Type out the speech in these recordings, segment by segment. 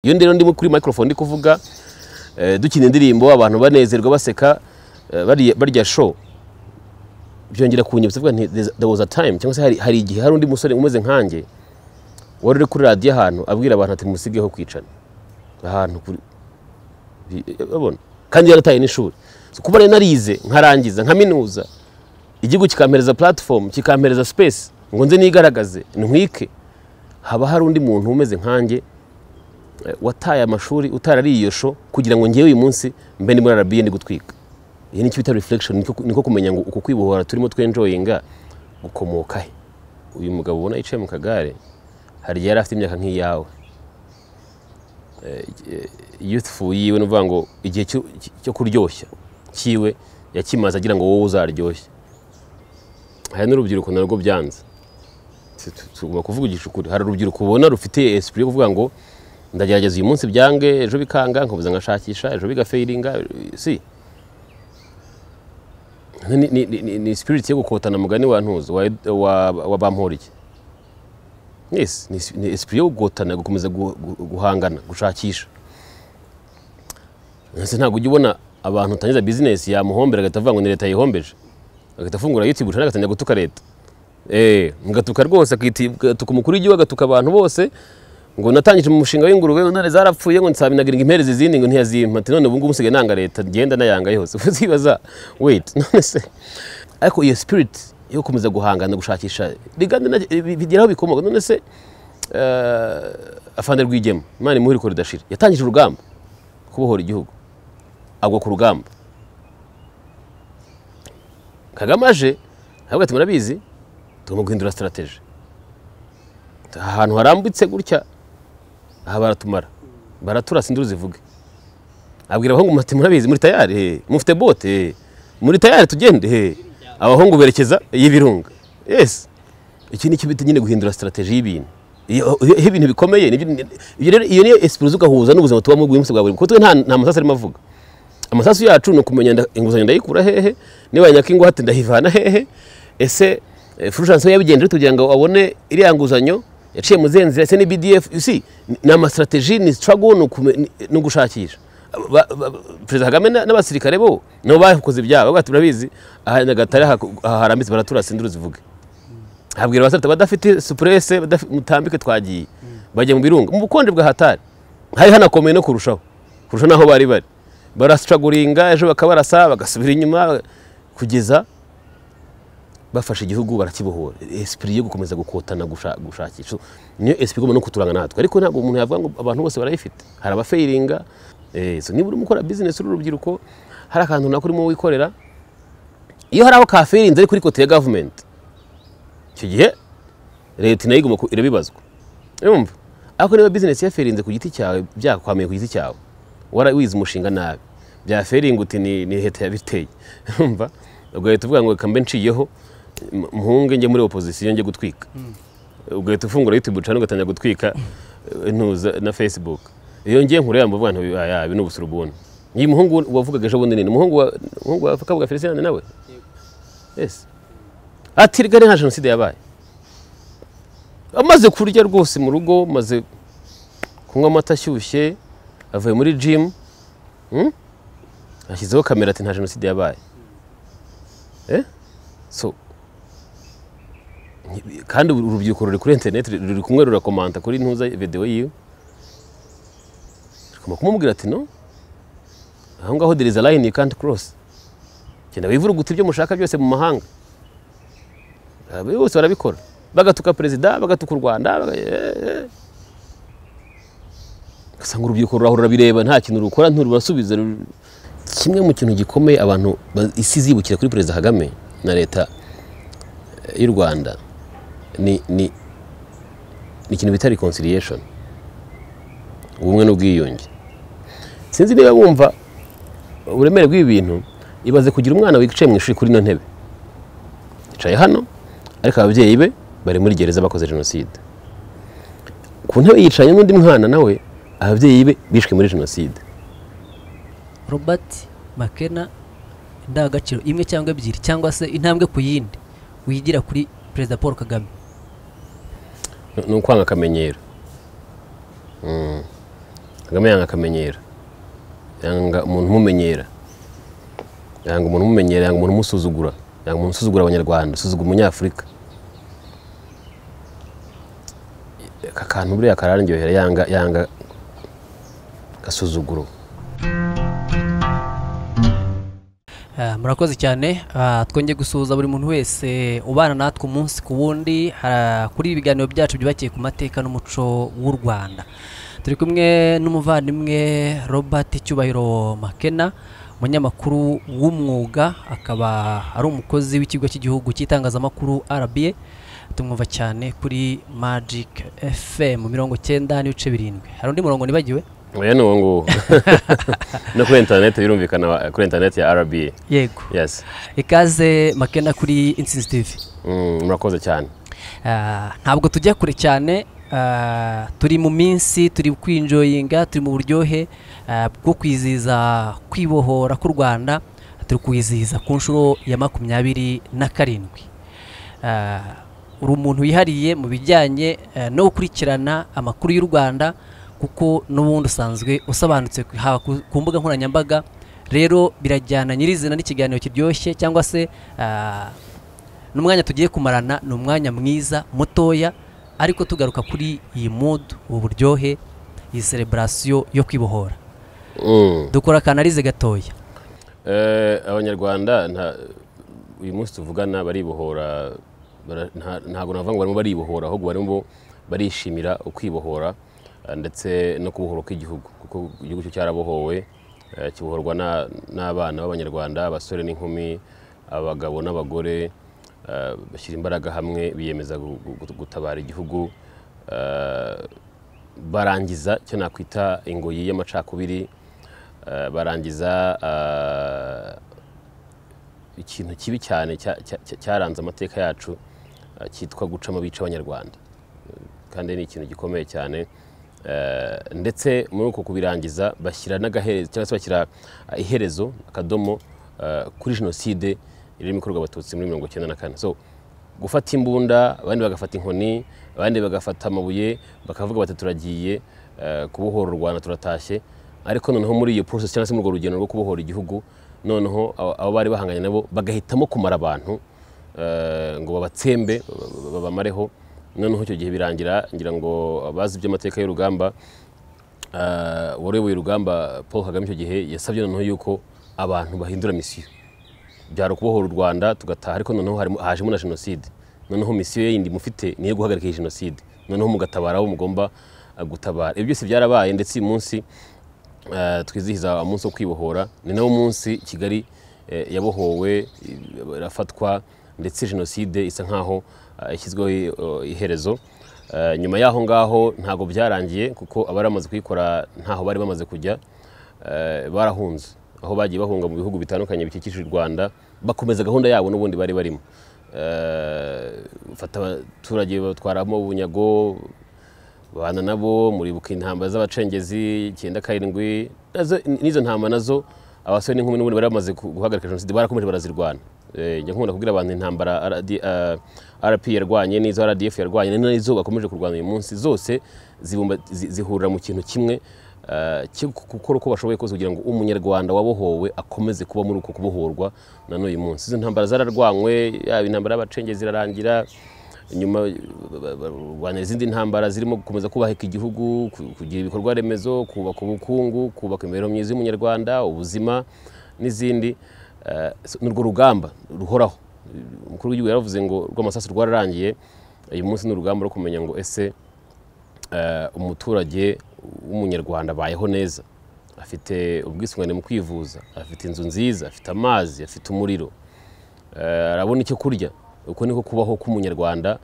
iyo rero ndimo kuri microphone ndi kuvuga eh, dukina indirimbo abantu banezerwa baseka eh, barya- barya show byongera kunyibutsa vuga nti "There's- there was a time cyangwa se hari, hari igihe hari undi musore umeze nkanjye wari uri kuri radiyo ahantu abwira abantu ati musigeho kwicana ahantu kuri bi- urabona kandi yarataye n'ishuri So, kuba rero narize nkarangiza nkaminuza igihugu kikampereza platform kikampereza space ngo nze nigaragaze ntwike haba hari undi muntu umeze nkanjye eh, wataye amashuri utarariye iyo sho kugira ngo ngewe uyu munsi mbe ndi muri arabiye ndi gutwika iyi ni cyo bita reflection niko, niko kumenya ngo uku kwibohora turimo twenjoyinga gukomoka he uyu mugabo ubona yicaye mu kagare hari igihe yari afite imyaka nk'iyawe youthful yiwe ni ukuvuga ngo igihe cyo- cyo kuryoshya kiwe yakimaze agira ngo wowe uzaryoshye hari n'urubyiruko narwo byanze Tu- tu- tugomba kuvuga igicukuri hari urubyiruko ubona rufite esprit yo kuvuga ngo ndagerageza uyu munsi byange ejo bikanga nkabuza nkashakisha ejo bigafeiringa si Ni- ni- ni- ni- ni spirit yo gukotana mugani wa ntuzo wa, wa, wa bamporiki yes ni, ni esprit yo gukotana gukomeza gu- gu- guhangana gushakisha Ese ntabwo ujya ubona abantu utangiza bizinesi yamuhombera agahita avuga ngo ni leta yihombeje agahita afungura youtube channel agatangira gutuka leta Eh, mugatuka rwose akita- agatuka umukuru w'igihugu agatuka abantu bose ngo natangije mu mushinga w'ingurube intare zarapfuye ngo nsabinagiringa impereza izindi ngo ntiyazimpa ati none ubu ngubu usigaye nanga leta ngenda nayanga yose uzibaza wait none se ariko iyo spirit yo gukomeza guhangana gushakisha rigande na- bi- bigeraho bikomoka none se eh, afande rwigema imana imuhe ko ridashira yatangije urugamba kubohora igihugu agwa ku rugamba kagame aje ahubwo ati murabizi tugomba guhindura sitarategi ahantu harambitse gutya aha baratumara baratura sinduru zivuge abwira abahungu muti murabizi muri tayari he mufite bote he muri tayari tugende he abahungu berekeza y'ibirunga yes iki ni cyo bita nyine guhindura sitarategi y'ibintu iyo iyo- iyo ibintu bikomeye nibyo- ni- ibyo rero iyo niyo esipuruzi ugahuza n'ubuzima tubamo buri munsi bwa buri munsi kuko twe nta nta masasu arimo avuga amasasu yacu ni ukumenya nda- inguzanyo ndayikura hehe niba nyakingwate ndayivana hehe ese eh, Fulgence we yabigenje kugira ngo abone iriya nguzanyo yaciye mu zihe nzira ese ni bdf you see, ni- ni amastrategie ni struggle ni ukume- ni- ni ugushakisha Ba- ba- ba- perezida kagame na- n'abasirikare bo nabo bakoze ibyaha bavuga ati murabizi aha nyagatare aha aha harambitse baratura sinduru zivuge habwira abasore ati badafite supurese mutambike twagiye bajya mu birunga mu bukonje bwa hatari hari hanakomeye no kurushaho kurusha n'aho bari bari barascaguringa ejo bakabarasa bagasubira inyuma kugeza bafashe igihugu barakibohora esprit yo gukomeza gukotana gusha- gushakisha niyo esprit igomba no kuturanga natwe ariko ntabwo umuntu yavuga ngo abantu bose barayifite hari abafeiringa eh, so niba urimo ukora business uri urubyiruko hari akantu runaka urimo wikorera iyo hari aho kafeirinze ariko uri kote ya government icyo gihe leta nayo igomba ku- irabibazwa urumva ariko niba bizinesi yaferinze ku giti cyawe byakwamiye ku giti cyawe warawize umushinga nabi byaferinga uti ni ni leta yabiteye urumva ugahita uvuga ngo reka mbe nshiyeho m- mpunge njye muri opozisiyo njye gutwika ugahita ufungura youtube channel ugatangira gutwika eh, ntuza na facebook iyo ngiye nkure yambo abantu ibi ni ubusurubuni iyi muhungu wavugaga ejo bundi nini umuhungu wa umuhungu wa kabuga Felicien nawe yes ati reka ni nka jenoside yabaye amaze kurya rwose mu rugo maze kunywa amata ashyushye avuye muri jimu ashyizeho kamera ati nta jenoside yabaye Eh? so nti- kandi uru- urubyiruko ruri kuri interineti ruri kumwe rurakomanta kuri ntuza videwo yiwe rugomba kumubwira ati no aho ngaho there is a line you can't cross genda wivurugute ibyo mushaka byose mu mahanga Ah, bose barabikora bagatuka perezida bagatuka u rwanda baga- eh, eh. ugasanga urubyiruko rurahora rurabireba nta kintu rukora ntirubasubiza rur- kimwe mu kintu gikomeye abantu ba- isi zibukira kuri perezida kagame na leta eh, y'u rwanda ni ni ni ikintu bita reconciliation ubumwe n'ubwiyunge sinzi niba wumva uburemere bw'ibi bintu ibaze kugira umwana wicaye mu ishuri kuri ino ntebe yicaye hano ariko ababyeyi be bari muri gereza bakoze jenoside ku ntebe yicaranye n'undi mwana nawe ababyeyi be bishwe muri jenoside robert makena indangagaciro imwe cyangwa ebyiri cyangwa se intambwe ku yindi wigira kuri perezida paul kagame ni ukwanga akamenyero Mm. kagame yanga akamenyero yanga umuntu umumenyera yanga umuntu umumenyera yanga umuntu umusuzugura yanga umuntu usuzugura abanyarwanda usuzugura umunyafurika aka kantu buriya kararyohera yanga yanga gasuzuguro Ah, murakoze cyane Ah, twongeye gusuhuza buri muntu wese ubana natwe umunsi ku wundi ah, kuri ibi biganiro byacu byubakiye ku mateka n'umuco w'u rwanda turi kumwe n'umuvandimwe robert cyubahiro makena umunyamakuru w'umwuga akaba ari umukozi w'ikigo cy'igihugu cy'itangazamakuru rba tumwumva cyane kuri magic fm mirongo cyenda n'ibice birindwi hari undi murongo nibagiwe oya ni uwo nguwo no kuri interineti birumvikana wa- kuri interineti ya rba yego yesi ikaze makena kuri insinzi tv Mm, murakoze cyane Ah, ntabwo tujya kure cyane ah, turi mu minsi turi kwinjoyinga turi mu buryohe ah, bwo kwizihiza kwibohora k'u rwanda turi kwizihiza ku nshuro ya makumyabiri na karindwi Ah, uri umuntu wihariye mu bijyanye eh, no gukurikirana amakuru y'u rwanda kuko n'ubundi usanzwe usobanutse ku- haba ku- ku mbuga nkoranyambaga rero birajyana nyirizina n'ikiganiro kiryoshye cyangwa se ah, n'umwanya tugiye kumarana ni umwanya mwiza mutoya ariko tugaruka kuri iyi mudu ubu buryohe iyi celebrasiyo yo kwibohora Mm. dukora akanarize gatoya Eh, abanyarwanda nta- uyu munsi tuvugana baribohora bara- nta- ntabwo navuga ngo barimo baribohora ahubwo barimo barishimira ukwibohora eh, ndetse no kubohora kw'igihugu kuko igihugu cyo cyarabohowe eh, kibohorwa na- n'abana b'abanyarwanda abasore n'inkumi abagabo n'abagore eh, bashyira imbaraga hamwe biyemeza gu- gu- gu- gutabara igihugu eh, barangiza icyo nakwita ingoyi y'amacakubiri eh, barangiza eh, ikintu kibi cyane cya- cya- cya- cyaranze amateka yacu eh, cyitwa gucamo bica abanyarwanda Eh, kandi ni ikintu gikomeye cyane Eh, ndetse muri uko kubirangiza bashyira n'agaherezo cyangwa se bashyira eh, iherezo akadomo eh, kuri jenoside irimo ikorwa abatutsi muri mirongo icyenda na kane so gufata imbunda abandi bagafata inkoni abandi bagafata amabuye bakavuga bati turagiye eh, kubohora u rwanda turatashye ariko noneho muri iyo process cyangwa se muri urwo rugendo rwo kubohora igihugu noneho abo abo bari bahanganye nabo bagahitamo kumara abantu eh, ngo babatsembe ba- babamareho noneho icyo gihe birangira ngira ngo abazi iby'amateka y'urugamba eh, wayoboye urugamba paul kagame icyo gihe yasabye noneho yuko abantu bahindura misiyo byari ukubohora u rwanda tugataha ariko noneho harimo- hajemo na jenoside noneho misiyo ye yindi mufite niyo guhagarika iyi jenoside noneho mugatabara abo mugomba eh, gutabara ibyo byose byarabaye ndetse uyu munsi eh, twizihiza umunsi wo kwibohora ni nawo munsi kigali eh, yabohowe eh, irafatwa ndetse jenoside isa nkaho eh, ishyizweho eh, iherezo Eh, nyuma y'aho ngaho ntabwo byarangiye kuko abari bamaze kuyikora ntaho bari bamaze kujya eh, barahunze aho bagiye bahunga mu bihugu bitandukanye bikikije u rwanda bakomeza gahunda yabo n'ubundi bari barimo Eh, bafata abaturage batwaramo ubunyago babana nabo muribuka intambara z'abacengezi icyenda karindwi nazo- n'izo ntamba nazo abasore n'inkumi n'ubundi bari bamaze gu- guhagarika jenoside barakomeje barazirwana Eh, njya nkunda kubwira abantu intambara RD, eh, rp yarwanye n'izo rdf yarwanye ni n'izo bakomeje kurwana uyu munsi zose zibumba- zi- zihurira mu kintu kimwe eh, cyo gu- gukora uko bashoboye kose kugira ngo umunyarwanda wabohowe akomeze kuba muri uko kubohorwa na n'uyu munsi izo ntambara zararwanywe yaba intambara y'abacengezi irarangira nyuma barwanya izindi ntambara zirimo gukomeza kubaheka igihugu ku- kugira ibikorwa remezo kubaka ubukungu kubaka imibereho myiza y'umunyarwanda ubuzima n'izindi Eh, so- ni urwo rugamba ruhoraho umukuru w'igihugu yaravuze ngo rw'amasasu rwararangiye uyu munsi ni urugamba rwo kumenya ngo ese eh, umuturage w'umunyarwanda abayeho neza afite ubwisungane mu kwivuza afite inzu nziza afite amazi afite umuriro Eh, arabona icyo kurya uko niko kubaho k'umunyarwanda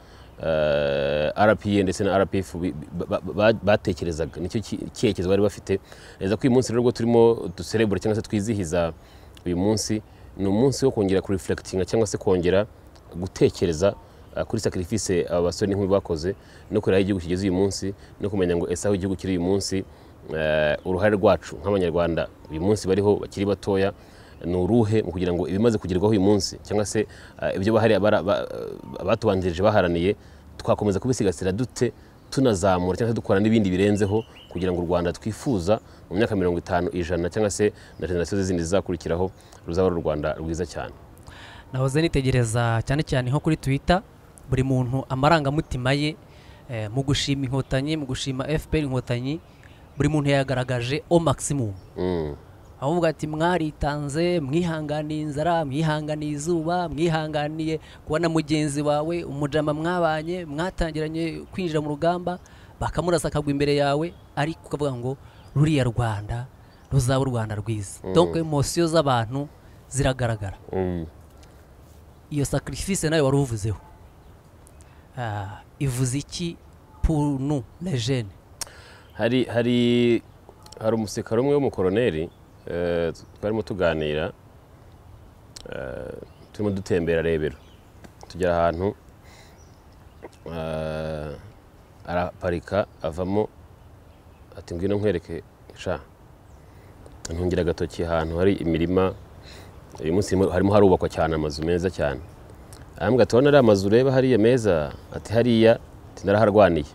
eh, rpa ndetse na rpf bi- ba- ba- batekerezaga nicyo ki- cyerekezo bari bafite neza ko uyu munsi rero ubwo turimo duserebura cyangwa se twizihiza uyu munsi ni umunsi wo kongera kurifurekitinga cyangwa se kongera gutekereza eh, kuri sacrifice aba basore n'inkumi bakoze no kureba aho igihugu kigeze uyu munsi no kumenya ngo ese aho igihugu kiri uyu munsi eh, uruhare rwacu nk'abanyarwanda uyu munsi bariho bakiri batoya ni uruhe mu kugira ngo ibimaze kugerwaho uyu munsi cyangwa se eh, ibyo bahari abara- ba- eh, abatubanjirije baharaniye twakomeza kubisigasira dute tunazamura cyangwa se dukora n'ibindi birenzeho kugira ngo u rwanda twifuza mu myaka mirongo itanu ijana cyangwa se na generasiyo zindi zizakurikiraho ruzaba ari u rwanda rwiza cyane nahoze nitegereza cyane cyane nko kuri twita buri muntu amarangamutima ye eh, mu gushima inkotanyi mu gushima fpr inkotanyi buri muntu yayagaragaje o maximum Mm. avuga ati mwaritanze mwihanganiye inzara mwihanganiye izuba mwihanganiye kubona mugenzi wawe umujama mwabanye mwatangiranye kwinjira mu rugamba bakamurasa akagwa imbere yawe ariko ukavuga ngo ruriya rwanda ruzaba u rwanda rwiza donc emosiyo z'abantu ziragaragara Mm. iyo sacrifice nayo wari uvuzeho Ah, ivuze iki pour nous les jeunes hari hari hari umusirikare umwe w'umukoroneri eh, twarimo tuganira eh, turimo dutembera rebero tugera ahantu eh, araparika avamo ati ngwino nkwereke sha ntungira agatoki ahantu hari imirima uyu munsi harimo- harimo harubakwa cyane amazu meza cyane arambwira ati ari amazu ureba hariya meza ati hariya ati naraharwaniye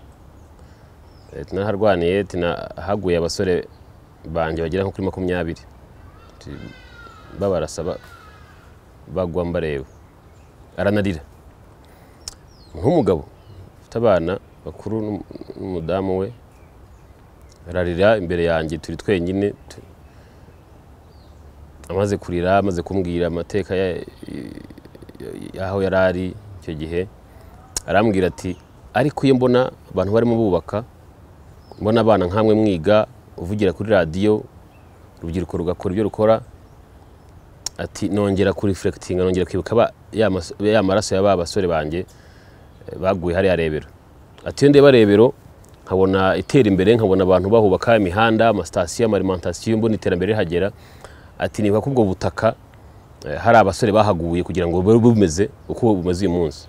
Eh, tunaharwaniye tunahaguye abasore banjye bagera nko kuri makumyabiri Ti- babarasa ba- bagwa mbareba aranarira nk'umugabo ufite abana bakuru n'um- n'umudamu we ararira imbere yanjye turi twenyine tu- amaze kurira amaze kumbwira amateka ya- y'aho yari ari icyo gihe arambwira ati ariko iyo mbona abantu barimo bubaka mbona abana nkamwe mwiga uvugira kuri radiyo urubyiruko rugakora ibyo rukora ati nongera kurifurekitinga nongera kwibuka ba- ya mas- ya maraso ya ba basore banjye eh, baguye hariya rebero ati iyo ndeba rebero nkabona itera imbere nkabona abantu bahubaka imihanda amasitasiyo amarimantasiyo mbona iterambere rihagera ati nibuka ko ubwo butaka eh, hari abasore bahaguye kugira ngo bube bumeze uko bumeze uyu munsi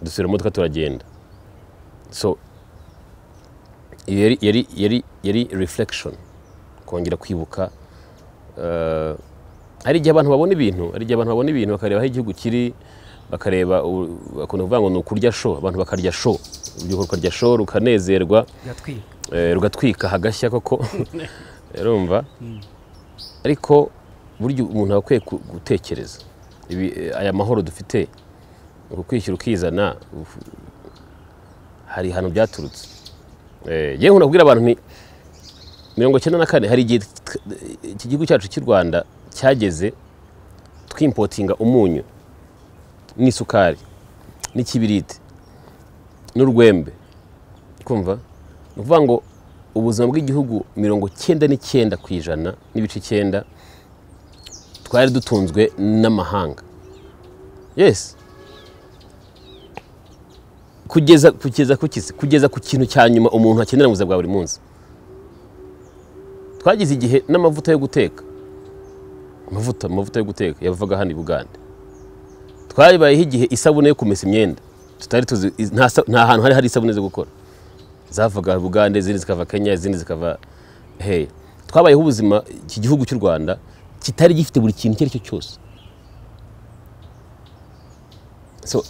dusubira mu modoka turagenda so iyo yari yari yari yari reflection kongera kwibuka eh, hari igihe abantu babona ibintu hari igihe abantu babona ibintu bakareba aho igihugu kiri bakareba u- bakunda kuvuga ngo ni ukurya sho abantu bakarya sho urubyiruko rukarya sho rukanezerwa biratwika eh, rugatwika hagashya koko urumva ariko burya umuntu aba akwiye ku- gutekereza Ibi, eh, aya mahoro dufite uku kwishyura ukizana uf- hari ahantu byaturutse Eh, yewe nkunda kubwira abantu nti mirongo icyenda na kane hari igihe tw- iki gihugu cyacu cy'u rwanda cyageze twimpotinga umunyu n'isukari n'ikibiriti n'urwembe kumva ni ukuvuga ngo ubuzima bw'igihugu mirongo cyenda n'icyenda ku ijana n'ibice icyenda twari dutunzwe n'amahanga yesi kugeza kugeza ku kisi kugeza ku kintu cya nyuma umuntu akenera mu buzima bwa buri munsi twagize igihe n'amavuta yo guteka amavuta amavuta yo guteka yavaga hano i bugande twabayeho igihe isabune yo kumesa imyenda tutari tuzi nta sa- nta hantu hari hari isabune zo gukora zavaga bugande izindi zikava kenya izindi zikava heya twabayeho ubuzima iki gihugu cy'u rwanda kitari gifite buri kintu icyo ari cyo cyose so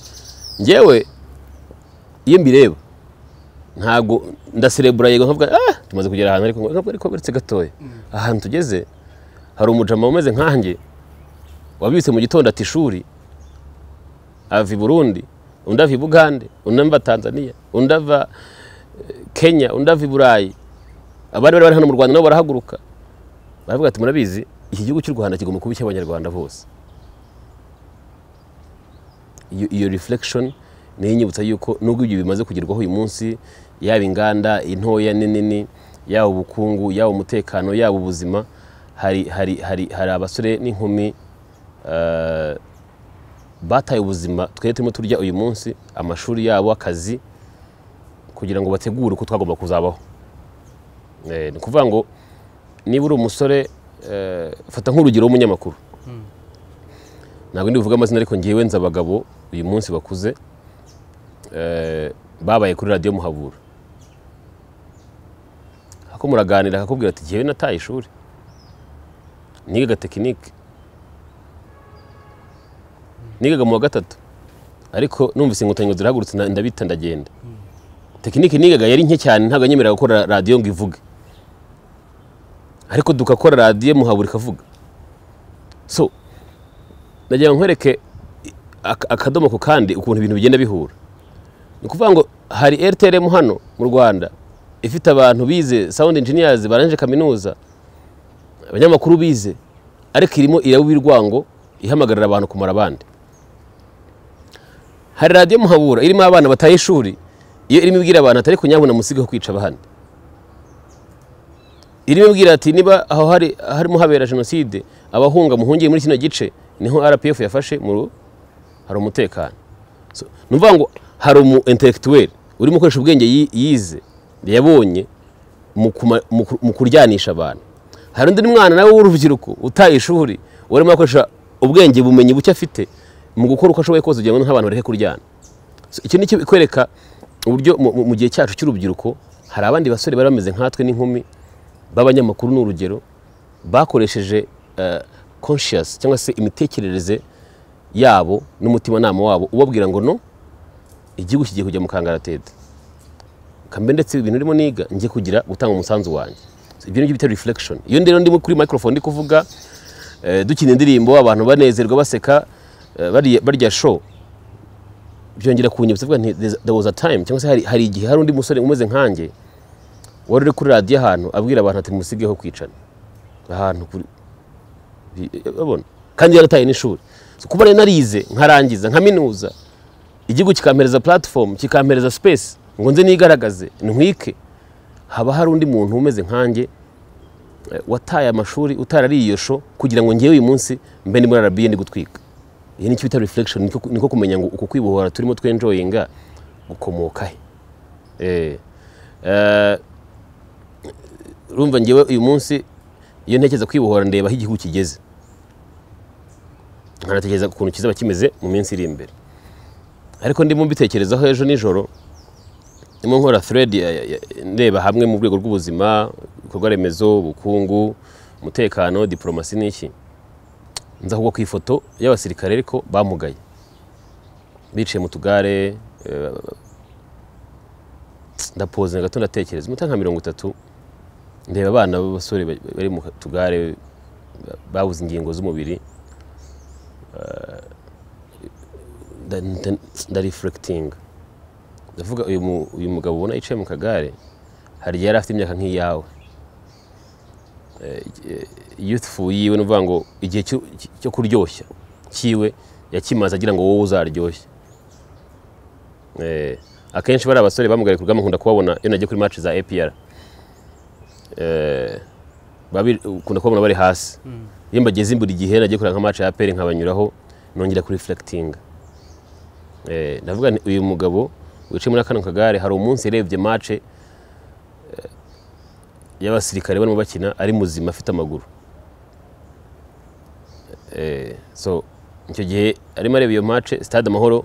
njyewe iyo mbireba ntabwo ndaserebura yego nkavuga ah tumaze kugera ahantu ariko nkavuga ariko uretse gatoya ahantu tugeze hari umujama umeze nkanjye wabibitse mu gitondo ati ishuri ava i burundi undi ava i bugande undi ava tanzania undi ava kenya undi ava i burayi abari bari bari hano mu rwanda nabo barahaguruka baravuga ati murabizi iki gihugu cy'u rwanda kigomba kuba icy'abanyarwanda bose iyo iyo reflection niyo inyibutsa yuko nubwo ibyo bimaze kugerwaho uyu munsi yaba inganda intoya n'inini yaba ubukungu yaba umutekano yaba ubuzima hari hari hari hari abasore n'inkumi eh, bataye ubuzima twebwe turimo turya uyu munsi amashuri yabo akazi kugira ngo bategure uko twagomba kuzabaho Eh, ni ukuvuga ngo niba uri umusore eh, fata nk'urugero w'umunyamakuru ntabwo ndi buvuge amazina ariko ngewe nzi abagabo uyu munsi bakuze eh, babaye kuri radiyo muhabura ako muraganira akakubwira ati ngewe nataye ishuri nigaga tekinike nigaga mu wa gatatu ariko numvise inkotanyi ngo zirahagurutse na- ndabita ndagenda tekinike nigaga yari nke cyane ntabwo nyemerera gukora radiyo ngo ivuge ariko dugakora radiyo muhabura ikavuga so nagira ngo nkwereke ak- akadomo ku kandi ukuntu ibintu bigenda bihura ni ukuvuga ngo hari rtlm hano mu rwanda ifite abantu bize sound engineers barangije kaminuza abanyamakuru bize ariko irimo iraba urwango ihamagarira abantu kumara abandi hari radiyo muhabura irimo abana bataye ishuri iyo irimo ibwira abantu atari kunyabona musigaho kwica abandi irimo ibwira ati niba aho hari harimo habera jenoside abahunga muhungiye muri kino gice niho rpf yafashe mu hari umutekano So, ni ukuvuga ngo hari umu intellectuel urimo ukoresha ubwenge yi- yize yabonye mu kuma- mu ku- mu kuryanisha abantu hari undi mwana nawe w'urubyiruko utaye ishuri urimo akoresha ubwenge bumenyi buke afite mu gukora uko ashoboye kose kugira ngo nk'abantu bareke kuryana So, icyo ni cyo ikwereka uburyo mu- mu- mu gihe cyacu cy'urubyiruko hari abandi basore bari bameze nkatwe n'inkumi b'abanyamakuru ni urugero bakoresheje eh, conscious cyangwa se imitekerereze yabo n'umutimanama wabo ubabwira ngo no igihugu kigiye kujya mu kangaratete kambe ndetse ibintu urimo niga njye kugira gutanga umusanzu wanjye So, ibyo ngibyo bita reflection iyo rero ndimo kuri microphone ndi kuvuga eh, dukina indirimbo abantu banezerwa baseka eh, barya- barya show byongera kunyibutsa vuga nti "There's- there was a time cyangwa se hari, hari igihe hari undi musore umeze nkanjye wari uri kuri radiyo ahantu abwira abantu ati musigeho kwicana ahantu kuri bi- babona kandi yarataye n'ishuri So, kuba rero narize nkarangiza nkaminuza igihugu kikampereza platform kikampereza space ngo nze nigaragaze ntwike haba hari undi muntu umeze nkanjye eh, wataye amashuri utarariye iyo sho kugira ngo ngewe uyu munsi mbe ni muri arabiye ndi gutwika iyi ni cyo bita reflection niko- niko kumenya ngo uku kwibohora turimo twenjoyinga gukomoka he Eh, eh, urumva ngewe uyu munsi iyo ntekereza kwibohora ndeba aho igihugu kigeze nkanatekereza ukuntu kizaba kimeze mu minsi iri imbere ariko ndimo mbitekerezaho ejo nijoro ndimo nkora thread ya- ya- ya- ndeba hamwe mu rwego rw'ubuzima ibikorwa remezo ubukungu umutekano diporomasi n'iki nza kugwa ku ifoto y'abasirikare ariko bamugaye bicaye mu tugare eh, ndapoze gato ndatekereza umuta nka mirongo itatu ndeba abana b'abasore ba- bari mu tugare ba- babuze ingingo z'umubiri nda- nda- ndarifurekitinga ndavuga uyu mu- uyu mugabo ubona yicaye mu kagare hari igihe yari afite imyaka nk'iyawe Eh, eh, youthful yiwe ni ukuvuga ngo igihe cyo- cyo kuryoshya cyiwe yakimaze agira ngo wowe uzaryoshye Eh, akenshi bari abasore bamugaye ku rugamba nkunda kubabona iyo nagiye kuri match za APR Eh, babi- ukunda kubabona bari hasi iyo mbageze imburi igihe nagiye kureba nka match ya APR nkabanyuraho nongera kurifurekitinga Eh, ndavuga nti uyu mugabo wicaye muri kano kagare hari umunsi yarebye mace y'abasirikare barimo bakina ari muzima afite amaguru Eh, so icyo gihe arimo areba iyo mace stade amahoro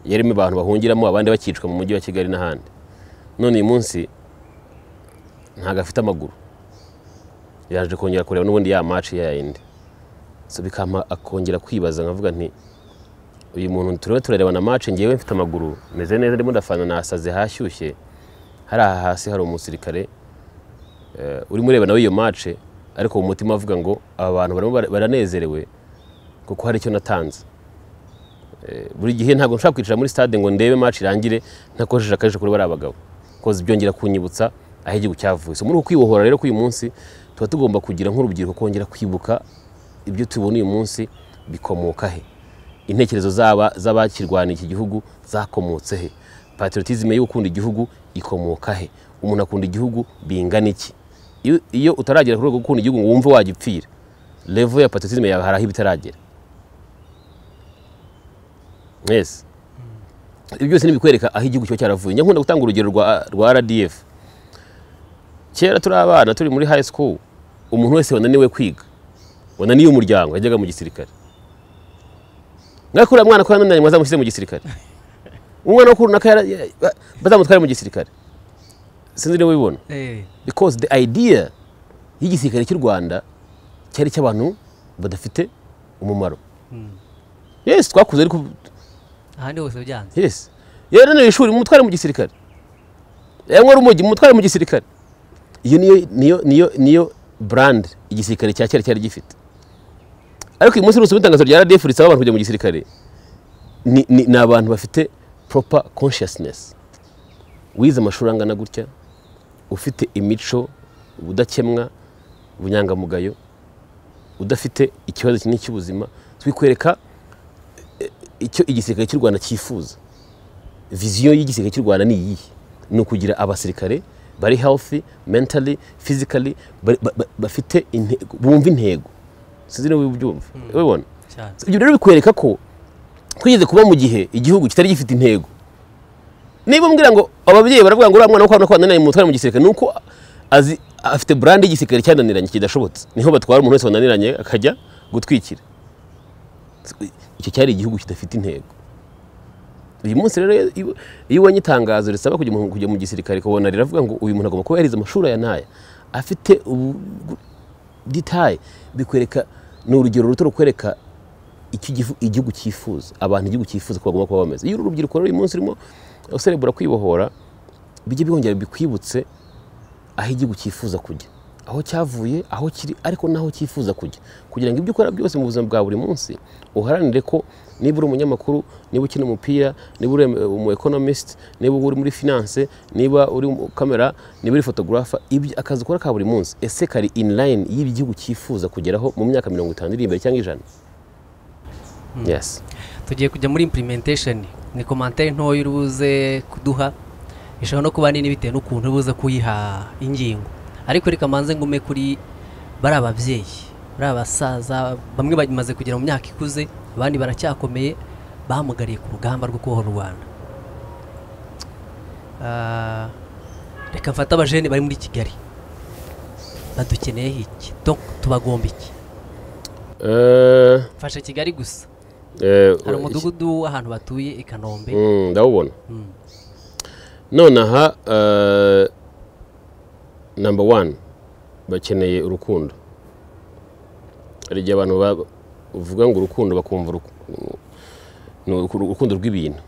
yarimo abantu bahungiramo abandi bakicwa mu mujyi wa kigali n'ahandi none uyu munsi ntago afite amaguru yaje kongera kureba n'ubundi ya mace ya yindi so bikama akongera kwibaza nkavuga nti uyu muntu turimo turareba na match ngewe mfite amaguru meze neza ndimo ndafana nasaze hashyushye hari aha hasi hari umusirikare eh, urimo ureba nawe iyo match ariko mu mutima avuga ngo aba bantu barimo bara- baranezerewe kuko hari icyo natanze Eh, buri gihe ntabwo nshobora kwicara muri stade ngo ndebe match irangire ntakoresheje akajisho kuri bariya bagabo koze byongera kunyibutsa aho igihugu cyavuye So, muri uku kwibohora rero k'uyu munsi tuba tugomba kugira nk'urubyiruko kongera kwibuka ibyo tubona uyu munsi bikomoka he intekerezo zaba z'abakirwaniye iki gihugu zakomotse he patriotisme yo gukunda igihugu ikomoka he umuntu akunda igihugu bingana iki Iyo- iyo utaragera ku rwego rwo gukunda igihugu ngo wumve wagipfira level ya patriotisme yawe hari aho iba itaragera yes ibyo byose ni ibikwereka aho igihugu kiba cyaravuye njya nkunda gutanga urugero rwa, rwa rdf kera turi abana turi muri high school umuntu wese wananiwe kwiga wananiye umuryango yajyaga mu gisirikare ngakuriya mwana ko yananiranye mwazamushyize mu gisirikare umwana wo kurunaka yara- ya- ba- bazamutware mu gisirikare sinzi niba ubibona Eh, because the idea y'igisirikare cy'u rwanda cyari icy'abantu badafite umumaro yes twakuze ariko ahandi hose byanze yes yarananiye ishuri mutware mu gisirikare yewe urumogi umutware mu gisirikare iyo niyo niyo niyo niyo burandi igisirikare cya kera cyari gifite ariko uyu munsi urusoma itangazo rya radiyo risaba abantu kujya mu gisirikare ni ni- ni abantu bafite poropa konshiyasinesi wize amashuri angana gutya ufite imico ubudakemwa ubunyangamugayo udafite ikibazo kinini cy'ubuzima twikwereka eh, icyo igisirikare cy'u rwanda cyifuza viziyo y'igisirikare cy'u rwanda ni iyihe ni ukugira abasirikare bari healthy mentally physically ba- ba- ba- bafite inte- bumva intego sinzi niba ubyumva ubibona cyane ibyo rero bikwereka ko twigeze kuba mu gihe igihugu kitari gifite intego niba umbwira ngo ababyeyi baravuga ngo uriya mwana wo kwa kwa naniranye mutware mu gisirikare ni uko azi afite burande y'igisirikare cyananiranye kidashobotse niho batwara umuntu wese wananiranye akajya gutwikira icyo cyari igihugu kidafite intego uyu munsi rero iyo- iyo ubonye itangazo risaba kujya mu- kujya mu gisirikare ukabona riravuga ngo uyu muntu agomba kuba yarize amashuri aya n'aya afite ubu detaye bikwereka ni urugero ruto rukwereka icyo igifu- igihugu cyifuza abantu igihugu cyifuza ko bagomba kuba bameze iyo uru rubyiruko ruri munsi rurimo userebura kwibohora bijye bihongera bikwibutse aho igihugu cyifuza kujya aho cyavuye aho kiri ariko n'aho cyifuza kujya kugira ngo ibyo ukora byose mu buzima bwa buri munsi uharanire ko niba uri umunyamakuru niba ukina umupira niba uri umu economist niba uri muri finance niba uri umu kamera niba uri photographer ibyo akazi ukora ka buri munsi ese kari in line y'ibyo igihugu cyifuza kugeraho mu myaka mirongo itanu iri imbere cyangwa ijana yes tugiye kujya muri implementation ni komantere ntoya urubuze kuduha ishobora no kuba nini bitewe n'ukuntu urubuze kuyiha ingingo ariko reka manze ngume kuri bari ababyeyi bari abasaza bamwe bamaze kugera mu myaka ikuze abandi baracyakomeye bahamugariye ku rugamba rwo kubohora u rwanda Ah, reka mfate abajene bari muri kigali badukeneyeho iki Donc, tubagomba iki Eh, mfasha kigali gusa eh, hari umudugudu w'ahantu batuye i kanombe Mm, ndawubona Mm. nonaha eh, number one bakeneye urukundo hari igihe abantu ba- uvuga ngo urukundo bakumva uruku- ni uruku- urukundo rw'ibintu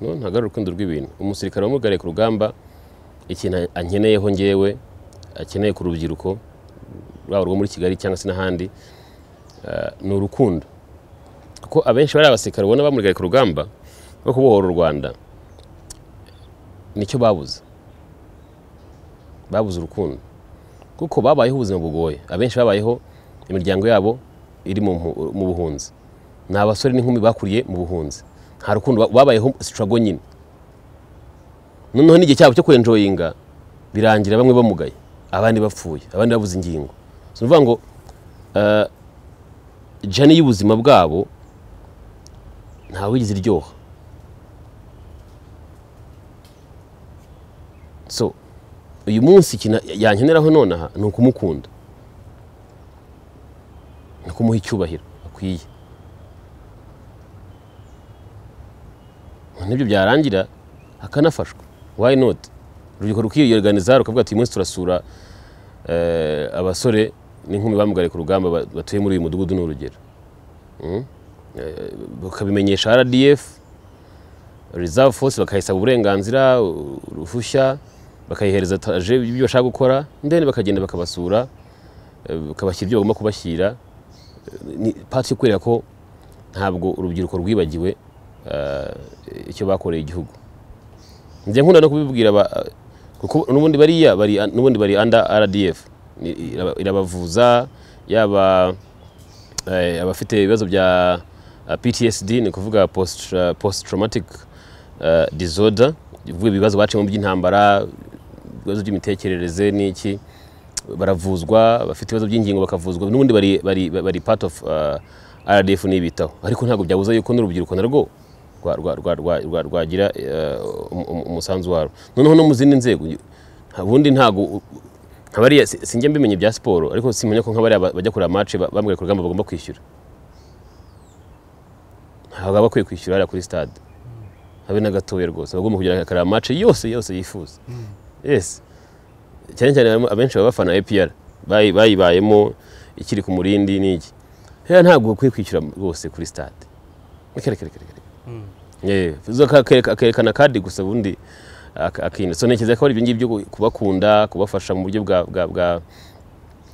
no ntabwo ari urukundo rw'ibintu umusirikare wamugariye ku rugamba ikintu ankeneyeho ngewe akeneye ku rubyiruko rwaba urwo muri kigali cyangwa se n'ahandi eh, ni urukundo kuko abenshi bari abasirikare ubona bamugariye ku rugamba rwo kubohora u rwanda nicyo babuze babuze urukundo kuko babayeho ubuzima bugoye abenshi babayeho imiryango yabo iri mu mpu- mu buhunzi ni abasore n'inkumi bakuriye mu buhunzi nta rukundo ba- babayeho sitarago nyine noneho n'igihe cyabo cyo kwenjoyinga birangira bamwe bamugaye abandi bapfuye abandi babuze ingingo si ukuvuga ngo eh, jani y'ubuzima bwabo ntawigeze iryoha so uyu munsi ikintu yankeneraho nonaha ni ukumukunda ni ukumuha icyubahiro akwiye nibyo byarangira akanafashwa why not urubyiruko rukiyorganiza rukavuga ati uyu munsi turasura eh, abasore n'inkumi bamugariye ku rugamba ba- batuye muri uyu mudugudu ni urugero Mm? Eh, bakabimenyesha rdf reserve force bakayisaba uburenganzira u- uruhushya bakayihereza taje ibyo bashaka gukora ndende bakagenda bakabasura eh, bakabashyira ibyo bagomba kubashyira Eh, ni pati yo kwereka ko ntabwo urubyiruko rwibagiwe eh, icyo bakoreye igihugu njye nkunda no kubibwira aba- eh, kuko n'ubundi bariya bari n'ubundi bari under rdf Ni- iraba- irabavuza yaba eh, abafite ibibazo bya eh, ptsd ni ukuvuga post post traumatic eh, disorder bivuga ibibazo baciyemo by'intambara ibibazo by'imitekerereze n'iki baravuzwa bafite ibibazo by'ingingo bakavuzwa n'ubundi bari, bari, bari part of eh, rdf n'ibitaho ariko ntabwo byabuza yuko n'urubyiruko narwo rwa- rwa- rwa- rwa- rwa- rwagira eh, um- um- umusanzu warwo noneho no mu zindi nzego nta- ubundi ntabwo nka bariya si- sinjya mbimenye bya siporo ariko simenya ko nka bariya ba- bajya kureba match ba- bambwira ku rugamba bagomba kwishyura ntabwo baba bakwiye kwishyura hariya kuri stade habe na gatoya rwose aba agomba kugira akareba match yose yose yifuza yes cyane cyane harimo abenshi baba bafana APR bayi- bayibayemo ikiri ku murindi n'iki rero ntabwo ukwiye kwishyura rwose kuri stade reka reka reka reka Mm. yewe akerekana kadi gusa ubundi aka- akintu so ntekereza ko ari ibyo ngibyo kubakunda kubafasha mu buryo bwa bwa bwa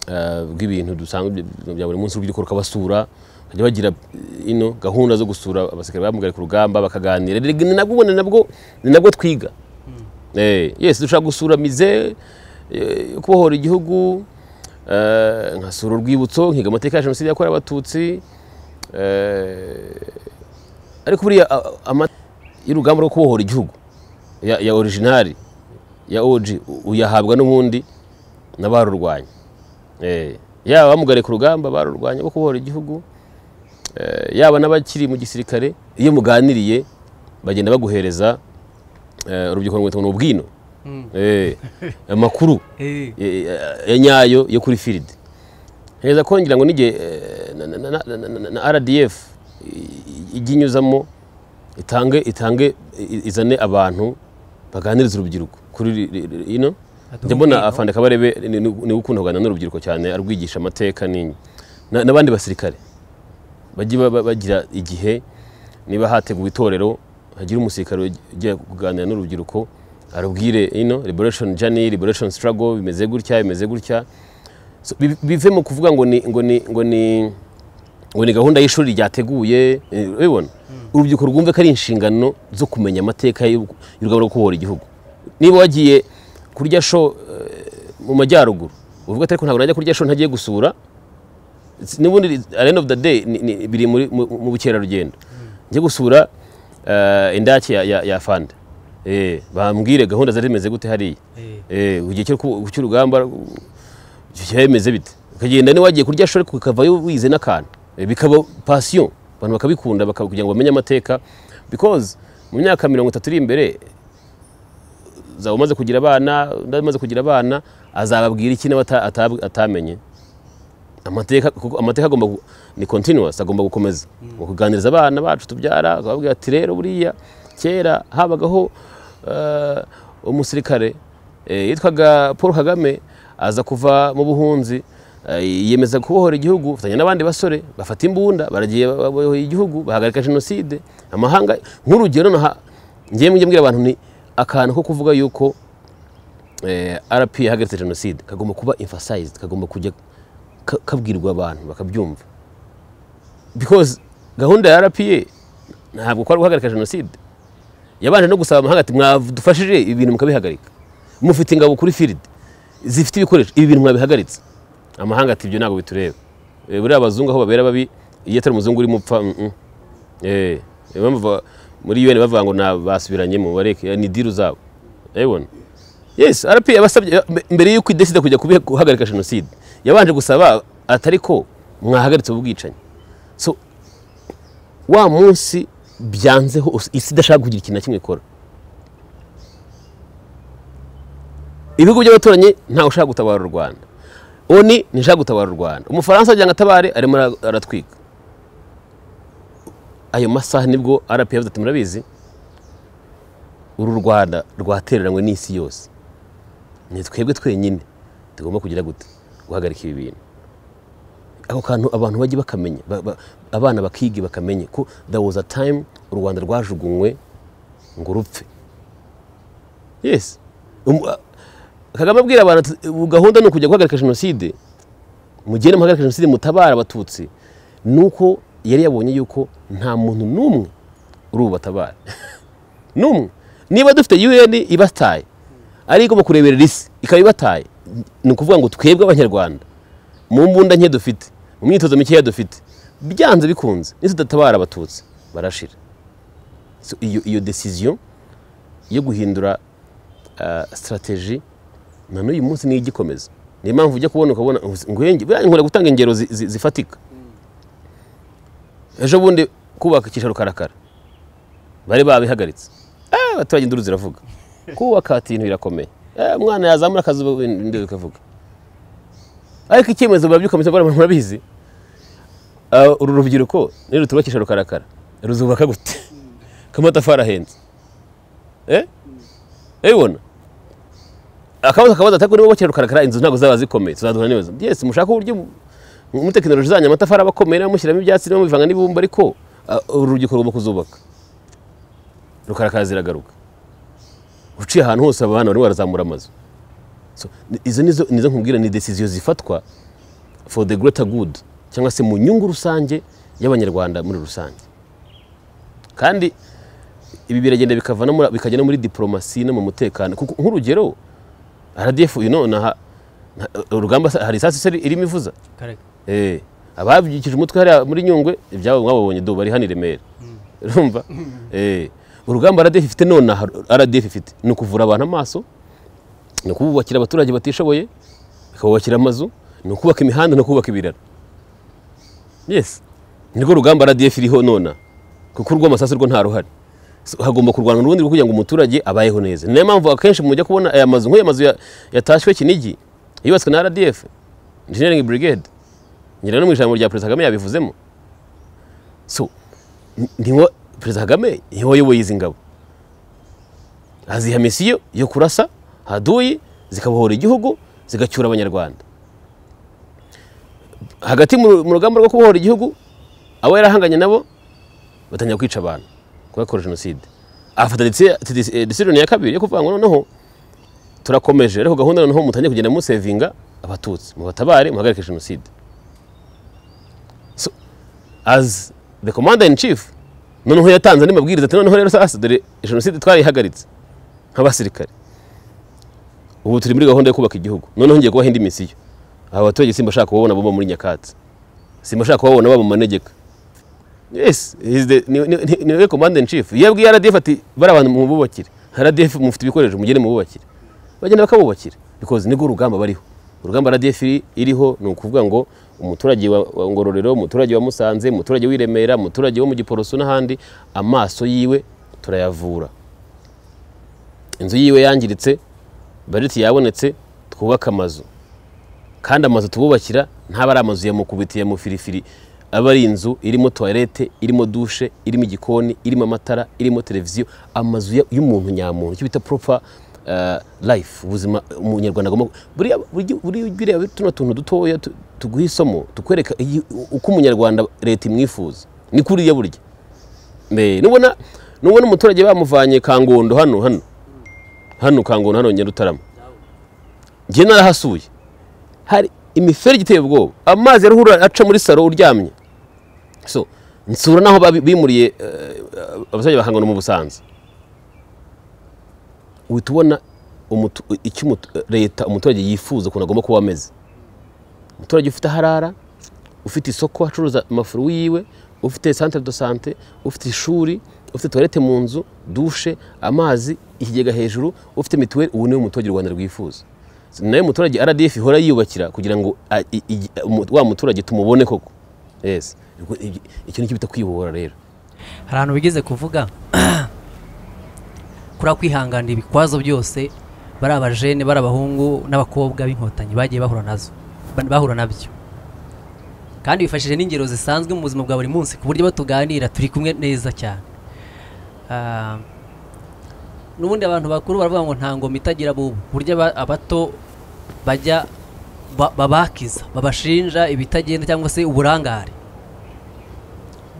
eh, bw'ibintu dusanzwe bya- bya buri munsi urubyiruko rukabasura bajya bagira eh, ino gahunda zo gusura abasirikare bamugariye ku rugamba bakaganira Erega ni nabwo ubona ni nabwo ni nabwo twiga Eh, yes dushaka gusura mize eh, yo kubohora igihugu eh, nkasura urwibutso nkiga amateka ya jenoside yakorewe abatutsi eh, ariko buriya a- ama- y'urugamba rwo kubohora igihugu ya, ya originari ya OG u- uyahabwa n'ubundi n'abarurwanya Eh, yaba abamugariye ku rugamba barurwanya bo kubohora igihugu eh, yaba n'abakiri mu gisirikare iyo muganiriye bagenda baguhereza eh, urubyiruko ngo ni ubwino Eh, amakuru Eh, eh, ya nyayo yo kuri firidi heza kongera ngo n'igihe eh, na- na- na- na- na- na rdf i- ijye inyuzamo itange itange i- izane abantu baganiriza urubyiruko kuri ri- ri- ri- ino Aduha njya mbona urugero. afande kabarebe ni- ni- niwe ukunda kuganira n'urubyiruko cyane arwigisha amateka n'inyi Na- n'abandi basirikare bajye baba- bagira igihe niba hateguwe itorero hagira umusirikare ujya kuganira n'urubyiruko arubwire ino liberation journey liberation struggle bimeze gutya bimeze gutya So, bi- bive mu kuvuga ngo ni ngo ni ngo ni ngo ni gahunda y'ishuri ryateguye eh, ubibona urubyiruko rwumve ko ari inshingano zo kumenya amateka y'u- y'urugamba rwo kubohora igihugu niba wagiye kurya sho eh, mu majyaruguru uvuga ati ariko ntabwo najya kurya sho ntagiye gusura It's- n'ubundi at the end of the day ni- ni- biri muri- mu mu bukerarugendo njye gusura eh, indake ya- ya ya fanda Eh, bambwire gahunda zari zimeze gute hariya eh, Eh, igihe cyo ku- cy'urugamba icyo cyari bimeze bite ukagenda niwagiye kurya shore ukavayo wize n'akantu Eh, bikaba pasiyo abantu bakabikunda baka- kugira ngo bamenye amateka because mu myaka mirongo itatu iri imbere zaba umaze kugira abana undi amaze kugira abana azababwira iki nawe ata- ata- atamenye amateka kuko amateka agomba gu- ni continuous agomba gukomeza Mu kuganiriza abana bacu tubyara akababwira ati rero buriya kera habagaho eh, umusirikare eh, yitwaga paul kagame aza kuva mu buhunzi eh, yiyemeza kubohora igihugu afatanya n'abandi basore bafata imbunda baragiye babohora igihugu bahagarika jenoside amahanga nk'urugero naha njyewe njye mbwira abantu ni akantu ko kuvuga yuko eh, rp yahagaritse jenoside kagomba kuba emphasized kagomba kujya ka- kabwirwa abantu bakabyumva because gahunda ya rpa ntabwo kwari guhagarika jenoside yabanje no gusaba amahanga ati mwadufashije ibi bintu mukabihagarika mufite ingabo kuri firidi zifite ibikoresho ibi bintu mwabihagaritse amahanga ati ibyo ntabwo bitureba Eh, buriya abazungu aho babera babi iyo atari umuzungu urimo upfa mm, mm. Eh, niyo mpamvu ba- muri un bavuga ngo nta- basubiranyemo bareke ni diru zabo urabibona yes rp yabasabye mbere y'uko idesida kujya kubiha- guhagarika jenoside yabanje gusaba atari ko mwahagaritse ubwicanyi so wa munsi byanze hose isi idashaka kugira ikintu na kimwe ikora ibihugu by'abaturanyi ntawe ushaka gutabara u rwanda oni ntishaka gutabara u rwanda umufaransa agira ngo atabare arimo ara- aratwika ayo masaha nibwo rp yavuze ati murabizi uru rwanda rwatereranywe n'isi yose ni twebwe twenyine tugomba kugira gute guhagarika ibi bintu ako kantu abantu bajye bakamenya ba- ba- abana bakige bakamenya ko there was a time u rwanda rwajugunywe ngo rupfe yes Um- a- kagame abwira abantu ati, "Ubu gahunda ni ukujya guhagarika jenoside mugende muhagarika jenoside mutabara abatutsi nuko yari yabonye yuko nta muntu n'umwe uri bubatabare n'umwe niba dufite un ibataye ari igomba kureberera isi ikaba ibataye ni ukuvuga ngo twebwe abanyarwanda mu mbunda nke dufite mu myitozo mikeya dufite byanze bikunze nitudatabara abatutsi barashira So, iyo iyo desiziyo yo guhindura sitarateji na n'uyu munsi niyo igikomeza niyo mpamvu ujya kubona ukabona ngwenge buriya nkunda gutanga ingero zi- zi- zifatika ejo bundi kubaka icyicaro karakara bari babihagaritse Ah, abaturage induru ziravuga kubaka ati ibintu birakomeye Eh, umwana yazamura akazi ubu induru ikavuga ariko icyemezo barabyukamutse baramu murabizi Ah, uru rubyiruko ni rutubakisha rukarakara ruzubaka gute kamatafari ahenze eh ebona akabazo akabazo atako nibo bakira rukarakara inzu ntabwo zaba zikomeye tuzaduhura n'ibibazo yes mushaka uburyo mu- muri tekinoloji zanyu amatafari aba akomeye namushyiramo ibyatsi niba mubivanga n'ibumba ariko ah, uru rubyiruko rugomba kuzubaka rukarakara ziragaruka uciye ahantu hose aba bana bari barazamura amazu So, ni- izo nizo nizo nkubwira ni decision zifatwa for the greater good cyangwa se mu nyungu rusange y'abanyarwanda muri rusange kandi ibi biragenda bikava no muri- bikajya no muri diplomasi no mu mutekano kuko nk'urugero rdf uyu nonaha nta- urugamba sa- hari isasu se irimo ivuza Eh, ababyikije umutwe hariya muri nyungwe ibyabo mwababonye do bari hano i remera urumva Eh, urugamba rdf ifite nonaha rdf ifite ni ukuvura abantu amaso ni ukububakira abaturage batishoboye ikabubakira amazu ni ukubaka imihanda no kubaka ibiraro yes nirwo rugamba rdf iriho nona kuko urw'amasasu rwo nta ruhari So, hagomba kurwana urundi rwo kugira ngo umuturage abayeho neza niyo mpamvu akenshi mujya kubona aya mazu nk'aya mazu ya- yatashywe kinigi yubatswe na rdf engineering brigade ngira no mu ijambo rya perezida kagame yabivuzemo so ni- niwo perezida kagame niwe wayoboye izi ngabo aziha misiyo yo kurasa haduyi zikabohora igihugu zigacyura abanyarwanda hagati mu mu rugamba rwo kubohora igihugu abo yarahanganye nabo batangira kwica abantu kubakora jenoside afata desi- desi- eh, decision ya kabiri yo kuvuga ngo noneho turakomeje ariko gahunda noneho mutangire kugenda musevinga abatutsi mubatabare muhagarike jenoside so as the commander in chief noneho yatanze andi mabwiriza ati noneho rero sasa dore jenoside twarayihagaritse nk'abasirikare ubu turi muri gahunda yo kubaka igihugu noneho ngiye kubaha indi misiyo aba baturage simba ashaka kubabona baba muri nyakatsi simba ashaka kubabona baba mu manegeka yes he's the- ni- ni- ni- niwe command in chief iyo abwiye rdf ati bari abantu mububakire rdf mufite ibikoresho mugende mububakire bagenda bakabubakira because nibwo urugamba bariho urugamba rdf iri- iriho ni ukuvuga ngo umuturage wa wa ngororero umuturage wa musanze umuturage w'i remera umuturage wo mu giporoso n'ahandi amaso yiwe turayavura inzu yiwe yangiritse bariti yabonetse twubaka amazu kandi amazu tububakira ntaba ari amazu ya mukubiti ya mufirifiri aba ari inzu irimo toilette irimo dushe irimo igikoni irimo amatara irimo televiziyo amazu ya- y'umuntu nyamuntu icyo bita proper uh, life ubuzima umunyarwanda agomba buriya burya- buriya biriya tuno tuntu dutoya tu- tuguha isomo tukwereka iyi- uko umunyarwanda leta imwifuza ni kuriya burya Mbe, nubona nubona umuturage bamuvanye kangondo hano hano hano kangondo hano nyarutarama njye narahasuye hari imiferege iteye ubwoba amazi yaruhura aca muri saro uryamye so nsura n'aho babi- bimuriye eh, abaturage ba Kangondo mu busanza uhita ubona umutu- icyo umutu- leta umuturage yifuza ukuntu agomba kuba ameze umuturage ufite aho arara ufite isoko acuruza amafuru yiwe ufite centre de sante ufite ishuri ufite toilette mu nzu dushe amazi ikigega hejuru ufite mituweli ubu niwe muturage u rwanda rwifuza Si nayo muturage rdf ihora yiyubakira kugira ngo a- i- i- umu- wa muturage tumubone koko yes Ubwo i- icyo nicyo bita kwibohora rero hari ahantu bigeze kuvuga kuriya kwihanganira ibikwazo byose bari abajene bari abahungu n'abakobwa b'inkotanyi bagiye bahura nazo ba- bahura nabyo kandi bifashishije n'ingero zisanzwe mu buzima bwa buri munsi ku buryo batuganira turi kumwe neza cyane Ah, n'ubundi abantu bakuru baravuga ngo nta ngoma itagira bubu burya aba- abato bajya ba- babakiza babashinja ibitagenda cyangwa se uburangare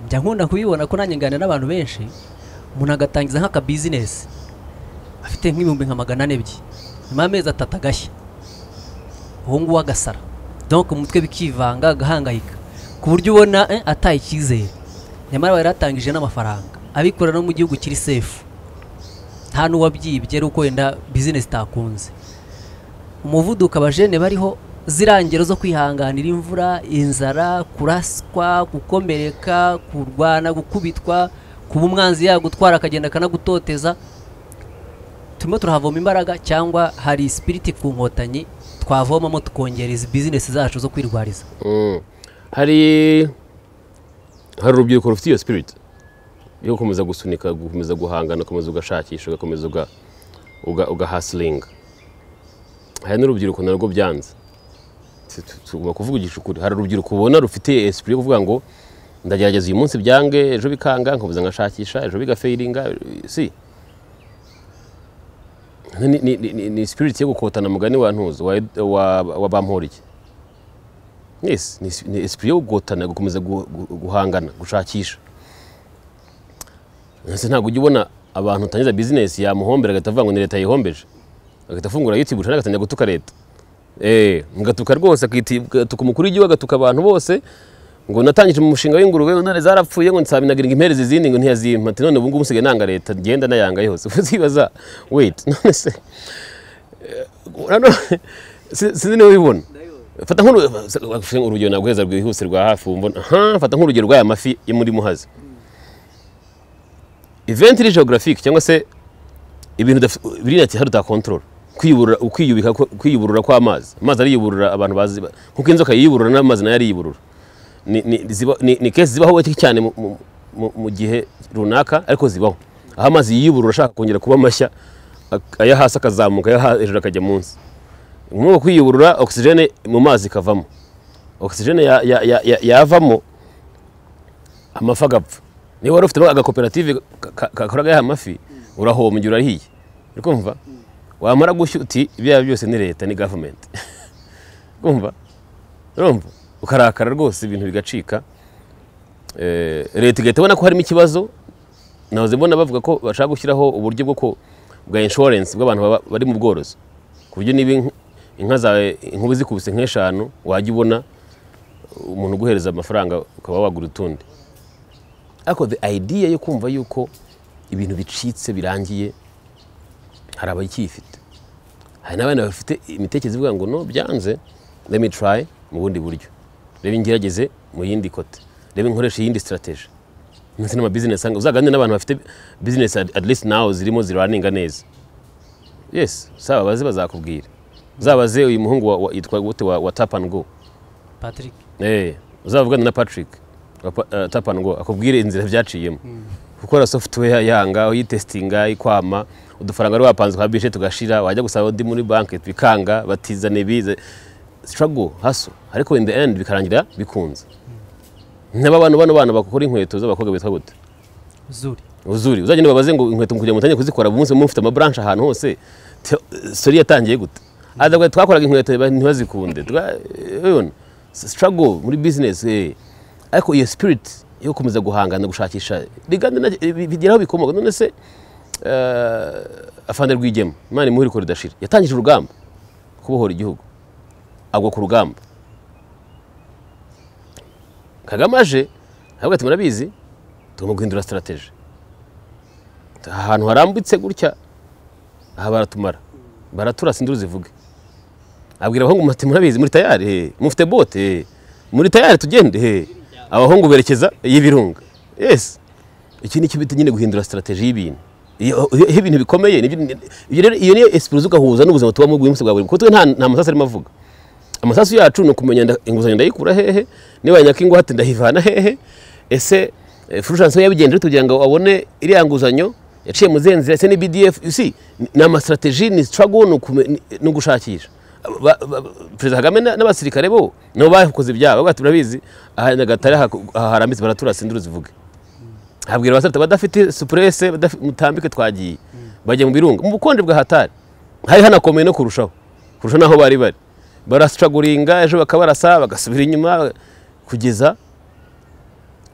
njya nkunda kubibona ko nanjye nganira n'abantu benshi umuntu agatangiza nk'akabizinesi afite nk'ibihumbi nka magana ane ebyiri nyuma y'amezi atatu agashya uwo nguwo agasara donc mu mutwe bikivanga agahangayika ku buryo ubona eh, ataye icyizere nyamara bari yatangije n'amafaranga abikorera no mu gihugu kiri sefu nta n'uwabyibye ari uko wenda bizinesi itakunze umuvuduko abajene bariho ziriya ngero zo kwihanganira imvura inzara kuraswa gukomereka kurwana gukubitwa kuba umwanzi yagutwara akagenda akanagutoteza turimo turahavoma imbaraga cyangwa hari sipiriti ku nkotanyi twavomamo tukongera izi bizinesi zacu zo kwirwariza Mm. hari hari urubyiruko rufite iyo spirit yo gukomeza gusunika gukomeza guhangana ukomeza ugashakisha ugakomeza uga- uga- ugahasilinga hari n'urubyiruko narwo byanze Tu- tu- tugomba kuvuga igicukuri hari urubyiruko ubona rufite esprit yo kuvuga ngo ndagerageza uyu munsi byange ejo bikanga nkomeza ngashakisha ejo bigafeiringa si ni, ni, ni, ni, ni spirit yo gukotana mugani wa ntuzo wa, wa, wa bamporiki yes ni, es- ni esprit yo gutana gukomeza gu- gu- guhangana gushakisha ndetse ntabwo ujya ubona abantu utangiza bizinesi yamuhombera agahita avuga ngo ni leta yihombeje agahita afungura yutube cyangwa agatangira gutuka leta eee mugatuka rwose agatuka umukuru w'igihugu agatuka abantu bose ngo natangije umushinga w'ingurube intare zarapfuye ngo nsabinagiringa impere zizindi ngo ntiyazimpa ati none ubu ngubu usigaye nanga leta genda nayanga yose uzibaza wait none se sinzi niba ubibona fata nk'urugero naguheza rwihuse rwa hafi wumva aha fata nk'urugero rw'aya mafi yo muri muhazi iventi iri geographic cyangwa se ibintu biri ati hari utakontorora kwiyuburura kw'amazi amazi ariyuburura abantu bazi kuko inzoka yiburura n'amazi nayo ariyuburura ni kesi zibaho gake cyane mu gihe runaka ariko zibaho aho amazi yiyuburura ashaka kongera kuba mashya aya hasi akazamuka aya hejuru akajya munsi umwuka kwiyuburura ogisijene mu mazi ikavamo ogisijene yavamo amafi agapfa niba wari ufite agakoperative kakoraga ya mafi urahoma igihe urahiye uri kumva wamara gushyuti uti ibyo byose ni leta ni gavumenti kumva urumva ukarakara rwose ibintu bigacika leta igahita ibona ko harimo ikibazo nahoze mbona bavuga ko bashaka gushyiraho uburyo bwa inshuwarensi bw'abantu bari mu bworozi ku buryo niba inka zawe inkuba zikubise nk'eshanu wajya ubona umuntu uguhereza amafaranga ukaba wagura utundi ariko the idea yo kumva yuko ibintu bicitse birangiye hari abacyifite hari n'abandi bafite imitekerereze ivuga ngo no byanze let me try mu bundi buryo reba ingerageze mu yindi kote reba inkoresha iyindi sitarateji ndetse n'amabizinesi uzaganire n'abantu bafite bizinesi at least nawe zirimo ziraninga neza yesi saba abazi bazakubwira uzabaze uyu muhungu yitwa gute wa tap and go patrick uzavugana na patrick tap and go akubwire inzira byaciyemo gukora software yanga uyitesitinga ikwama udufaranga wari wapanze kwa bije tugashira wajya gusaba undi muri banki bikanga batizane bize struggle haso ariko in the end bikarangira bikunze n'aba bantu bano bana bakora inkweto z'abakobwa bitwa gute zuri uzuri uzagenda babaze ngo inkweto kugira ngo mutangire kuzikora umunsi mufite amabranche ahantu hose sori yatangiye gute adabwo twakoraga inkweto ntibazikunde ubona struggle muri business eh ariko iyo spirit yo gukomeza guhangana gushakisha rigande bigeraho bikomoka none se afande rwigema imana imuhuri ko ridashira yatangije urugamba kubohora igihugu agwa ku rugamba kagame aje aravuga ati murabizi tugomba guhindura sitarateji ahantu harambitse gutya aha baratumara baratura sinduru zivuge abwira abahungu muti murabizi muri tayari mufite bote muri tayari tugende abahungu berekeza y'ibirunga yesi iki ni bita nyine guhindura sitarateji y'ibintu iyo ibintu bikomeye iyo niyo esipuruzi ugahuza n'ubuzima tubamo bw'iminsi bwa buri kuko nta masasu arimo avuga amasasu yacu ni ukumenya inguzanyo ndayikura hehe niba nyakingwate ndayivana hehe ese furushansi yabigendera tugira ngo abone iriya nguzanyo yaciye mu zindi nzira ese ni bdf si ni amasitrategi ni struggle ni ugushakisha perezida kagame n'abasirikare bo nabo bakoze ibyabo bati turabizi aha nyagatare harambitse baratura sinduru zivuge habwira abasirikare badafite supurese mutambike twagiye bajya mu birunga mu bukonje bwa hatari hari hanakomeye no kurushaho kurusha n'aho bari bari barasitraguringa ejo bakabarasa bagasubira inyuma kugeza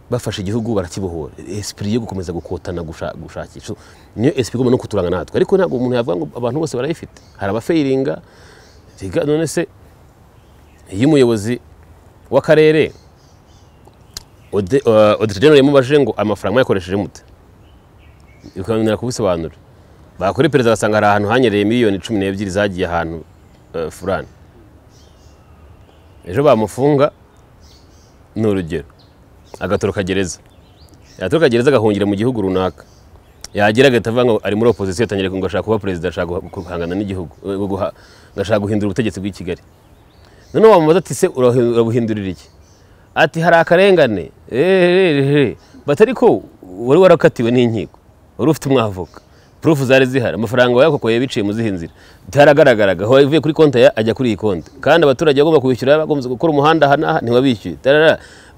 bafashe igihugu barakibohora esipiri yo gukomeza gukotana gushakisha niyo esipiri igomba no kuturanga natwe ariko ntabwo umuntu yavuga ngo abantu bose barayifite hari abafayiringa none se iyo umuyobozi w'akarere odita genero yamubajije ngo amafaranga yakoresheje mute bikananira kubisobanura bakora perezida agasanga hari ahantu hanyereye miliyoni cumi n'ebyiri zagiye ahantu furani ejo bamufunga ni urugero agatoroka gereza yatoroka gereza agahungira mu gihugu runaka yagera agahita avuga ngo ari muri opozisiyo atangira ngo ashaka kuba perezida ashaka guhangana n'igihugu agashaka guhindura ubutegetsi bw'i Kigali noneho wamubaza ati se urabuhindurira iki ati hari akarengane batari ko wari warakatiwe n'inkiko wari ufite umwavoka purufu zari zihari amafaranga wayakokoye biciye mu zihe nzira itaragaragaraga aho yavuye kuri konti ajya kuri iyi konti kandi abaturage bagomba kwishyura bagomba gukora umuhanda aha n'aha ntiwabishyuye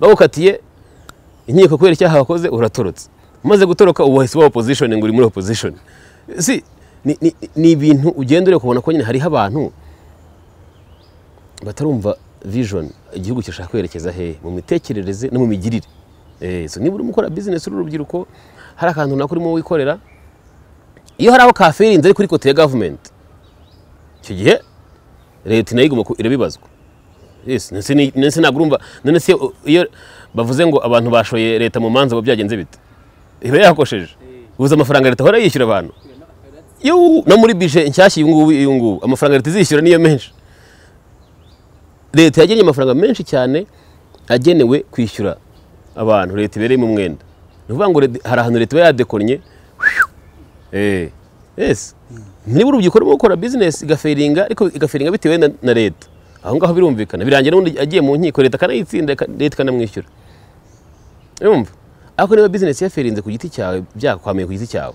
bagukatiye inkiko kubera icyaha wakoze uratorotse umaze gutoroka ubu wahise uba opozishoni ngo uri muri opozishoni si ni ibintu ugenda uri kubona ko nyine hariho abantu batarumva vijoni igihugu kirashaka kwerekeza hehe mu mitekerereze no mu migirire niba urimo ukora bizinesi uri urubyiruko hari akantu nako urimo wikorera iyo hari aho kafe irinze ari kuri kote ya gavumenti icyo gihe leta nayo igomba ku- irabibazwa Yes, ndetse ni- ndetse ntabwo urumva none se iyo bavuze ngo abantu bashoye leta mu manza uba byagenze bite iba yakosheje ubuze amafaranga leta ahora yishyura abantu Yuhu, no muri bije nshyashya uyu ngubu uyu ngubu amafaranga leta izishyura niyo menshi leta yagennye amafaranga menshi cyane agenewe kwishyura abantu leta ibereyemo umwenda ni ukuvuga ngo leta- hari ahantu leta iba yadekonnye Eh, yes niba urubyiruko rurimo gukora business igaferinga ariko igaferinga bitewe na, na leta aho ngaho birumvikana birangira n'undi agiye mu nkiko leta akanayitsinda ika- leta ikanamwishyura urumva ariko niba business yaferinze ku giti cyawe byakwamiye ku giti cyawe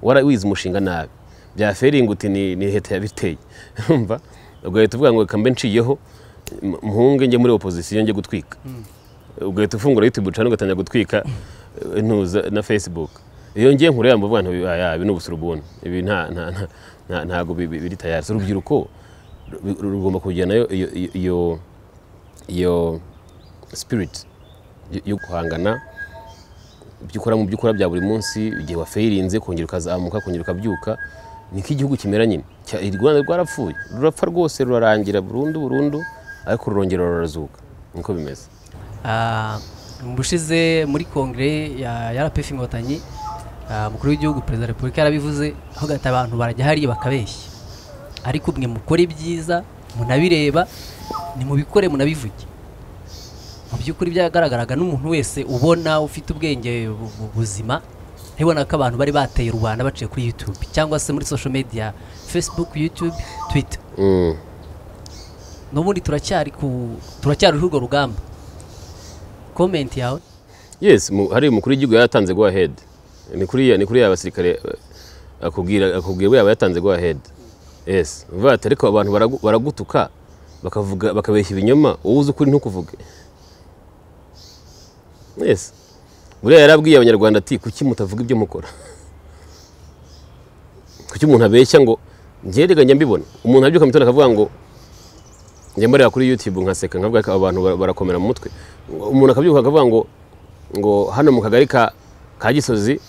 wara wize umushinga nabi byaferinga uti ni, ni leta yabiteye urumva ugahita uvuga ngo kambe nciyeho m- mpunge njye muri opozisiyo njye gutwika ugahita ufungura youtube channel ugatangira gutwika eh, ntuza na facebook iyo ngiye nkure yamba vuga nti "Ah, ibi ni ubusurubuni ibi nta nta nta- nta- ntago bi- bi- biri tayari So, urubyiruko ru- ru- rugomba kujyana iyo iyo iyo iyo spirit yo- yo guhangana ibyo ukora mu byo ukora bya buri munsi igihe wafayirinze kongera ukazamuka kongera ukabyuka ni nk'igihugu kimera nyine Cya- u rwanda rwarapfuye rurapfa rwose rurarangira burundu burundu ariko rurongera rurazuka niko bimeze Ah, mu bushize muri kongere ya ya RPF inkotanyi ah, umukuru w'igihugu perezida wa repubulika yarabivuze aho gata abantu barajya hariya bakabeshya ariko mwe mukore ibyiza munabireba nimubikore munabivuge mu by'ukuri byagaragaraga n'umuntu wese ubona ufite ubwenge bu- bu- buzima ntibona ko abantu bari bateye rubanda baciye kuri youtube cyangwa se muri social media facebook youtube twitter Mm. n'ubundi turacyari ku turacyariho urwo rugamba komenti yawe yes mu- hari umukuru w'igihugu yatanze go ahead ni kuri ya- ni kuri ya basirikare eh, akubwira akubwira yaba yatanze go ahead yes uvuga ati ariko abantu baragu- baragutuka bakavuga bakabeshya ibinyoma wowe uzi ukuri ntukuvuge yes buriya yarabwiye abanyarwanda ati kuki mutavuga ibyo mukora kuki umuntu abeshya ngo njye reka njya mbibona umuntu abyuka mu gitondo akavuga ngo njya mbareba kuri youtube nkaseka nkavuga ko abantu bara- barakomera mu mutwe umuntu akabyuka akavuga ngo ngo hano mu kagari ka ka gisozi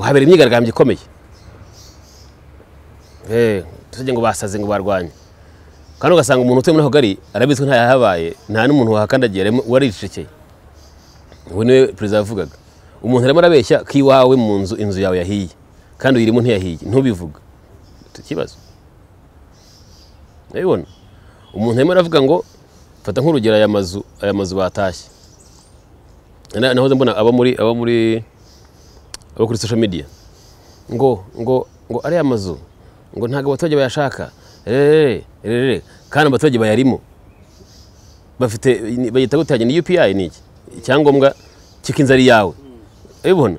habera imyigaragambyo ikomeye Eh, tujye ngo basaze ngo barwanye kandi ugasanga umuntu utuye muri ako kagari arabizi ko nta yahabaye nta n'umuntu wahakandagiye arimo- waricecekeye ubu niwe perezida yavugaga umuntu arimo arabeshya ko iwawe mu nzu inzu yawe yahiye kandi uyirimo ntiyahiye ntubivuga Ufite ikibazo urabibona umuntu arimo aravuga ngo fata nk'urugero aya mazu aya mazu batashye Na- nahoze mbona abo muri abo muri abo kuri social media ngo ngo ngo ariya mazu ngo ntabwo abaturage bayashaka rere rere kandi abaturage bayarimo bafite bagita gutanye ni UPI ni iki icyangombwa cy'iko inzu ari yawe ubibona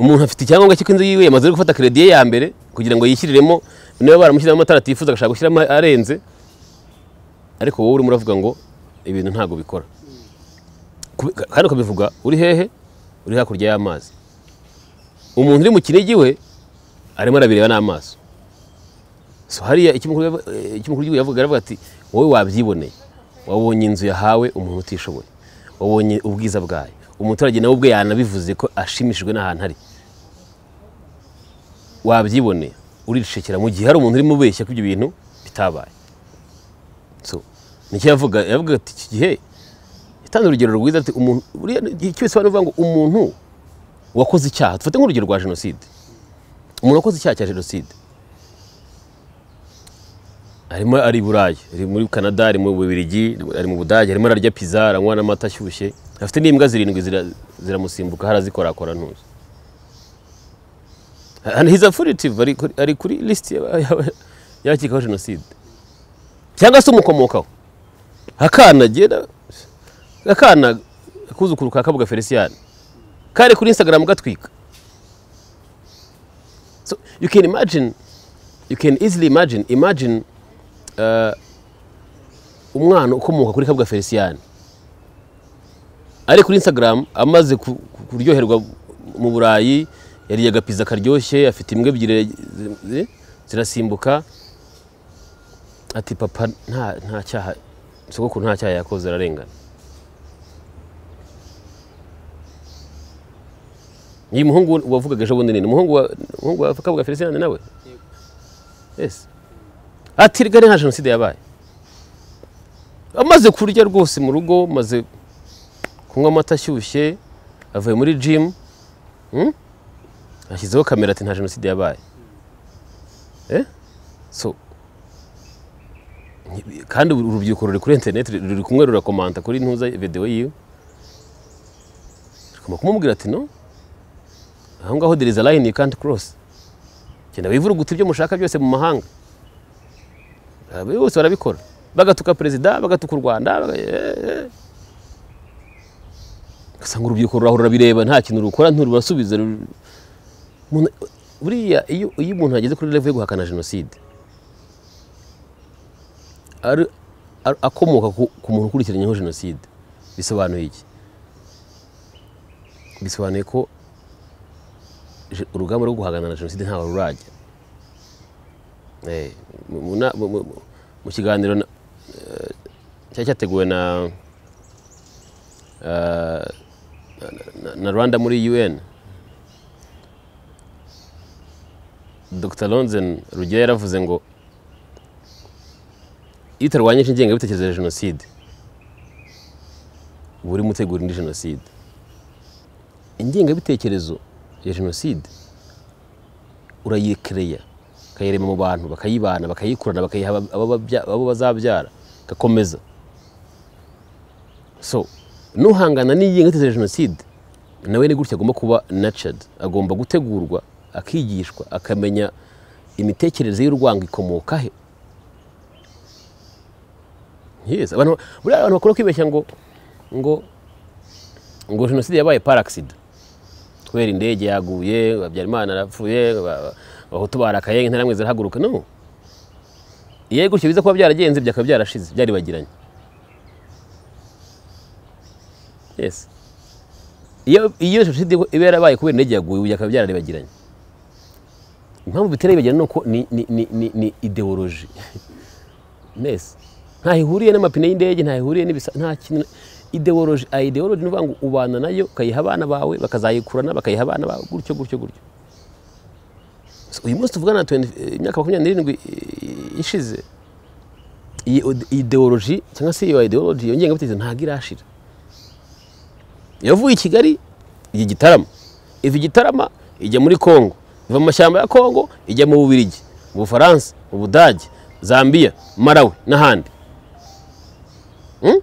umuntu afite icyangombwa cy'iko inzu yiwe yamaze no gufata credit ye ya mbere kugira ngo yishyiriremo niba baramushyiramo amatara atifuza agashaka gushyiramo arenze ariko wowe urimo uravuga ngo ibintu ntabwo bikora Kubi- ka- kandi ukabivuga uri hehe uri hakurya y'amazi umuntu uri mu kinigi we arimo arabireba n'amaso so hariya icyo umukuru yavu- eh, icyo umukuru w'igihugu yavuga aravuga ati wowe wabyiboneye wabonye inzu yahawe umuntu utishoboye wabonye ubwiza bwayo umuturage nawe ubwe yanabivuze ko ashimishijwe n'ahantu ari wabyiboneye uricecekera mu gihe hari umuntu urimo ubeshya ko ibyo bintu bitabaye so nicyo yavuga yavuga ati iki gihe yatanze urugero rwiza ati umuntu buriya igihe cyose abantu bavuga ngo umuntu wakoze icyaha dufate nk'urugero rwa jenoside umuntu wakoze icyaha cya jenoside arimo ari i burayi ari muri canada ari mu bubiligi ari mu budage arimo ararya pizza aranywa n'amata ashyushye afite n'imbwa zirindwi zira- ziramusimbuka harazikorakora ntuzi and his affiliative ari kuri- ari kuri lisiti y'abakekaho jenoside cyangwa se umukomokaho akana agera akana kuzukuru ka kabuga felicien kari kuri instagram gatwika so you can imagine you can easily imagine imagine uh, umwana ukomoka kuri kabuga felicien ari kuri instagram amaze ku- ku- kuryoherwa mu burayi yariye agapiza karyoshye afite imbwa ebyiri zi- zirasimbuka ati papa nta nta cyaha sogokuru nta cyaha yakoze ararengana uyu muhungu wavugaga ejo bundi nini umuhungu wa- umuhungu wa kabuga felicien nawe yes ati rigari nka jenoside yabaye amaze kurya rwose mu rugo maze kunywa amata ashyushye avuye muri jimu ashyizeho kamera ati nta jenoside yabaye Eh? so nti- kandi uru- urubyiruko ruri kuri interineti ruri kumwe rurakomanta kuri ntuza videwo yiwe rugomba kumubwira ati no aho ngaho there is a line you can't cross genda wivuruguta ibyo mushaka byose mu mahanga Aba bose barabikora bagatuka perezida bagatuka u rwanda baga- eh, eh. ugasanga urubyiruko ruraho rurabireba nta kintu rukora ntirurasubiza rur- Umuntu- buriya iyo iyo umuntu ageze kuri level yo guhakana jenoside ari- ari- akomoka ku ku muntu ukurikiranyeho jenoside bisobanuye iki bisobanuye ko je- urugamba rwo guhangana na jenoside ntawe rurajya Eh, mu- mu na- mu- mu- mu kiganiro na- eh, cyari cyateguwe na eh, na- na rwanda muri un dr lonzen rugira yaravuze ngo iyo utarwanyije ingengabitekerezo ya jenoside uba urimo utegura indi jenoside ingengabitekerezo ya jenoside urayikereya ukayirema mu bantu bakayibana bakayikurana bakayiha aba- abo babya- abo bazabyara igakomeza so nuhangana n'ingengabitekerezo ya jenoside nawe ni gutya agomba kuba nurtured agomba gutegurwa akigishwa akamenya imitekerereze y'urwango ikomoka he yes abantu buriya abantu bakora kwibeshya ngo ngo ngo jenoside yabaye par accident kubera indege yaguye habyarimana arapfuye ba- ba- abahutu barakaye intera mwiza arahaguruka no iyo gutyo biza kuba byaragenze byakaba byarashize byaribagiranye yes iyo iyo jenoside iba yarabaye kubera indege yaguye byakaba byararibagiranye impamvu bitera bibagirana ni uko ni ni ni ni, ni ideoloji mbese ntaho ihuriye n'amapine y'indege ntaho ihuriye n'ibisa nta kintu ideoloji a ideoloji ni ukuvuga ngo ubana nayo ukayiha abana bawe bakazayikurana bakayiha abana bawe gutyo gutyo gutyo So, uyu munsi tuvugana 20 eh, imyaka makumyabiri n'irindwi eh, ishize iyi ode- ideoloji cyangwa se iyo ideoloji iyo ngengabitekerezo ntabwo irashira yavuye i kigali ijya gitarama iva i gitarama ijya muri congo iva mu mashyamba ya congo ijya mu bubirigi mu bufaransa mu budage zambia marawi n'ahandi Hmm?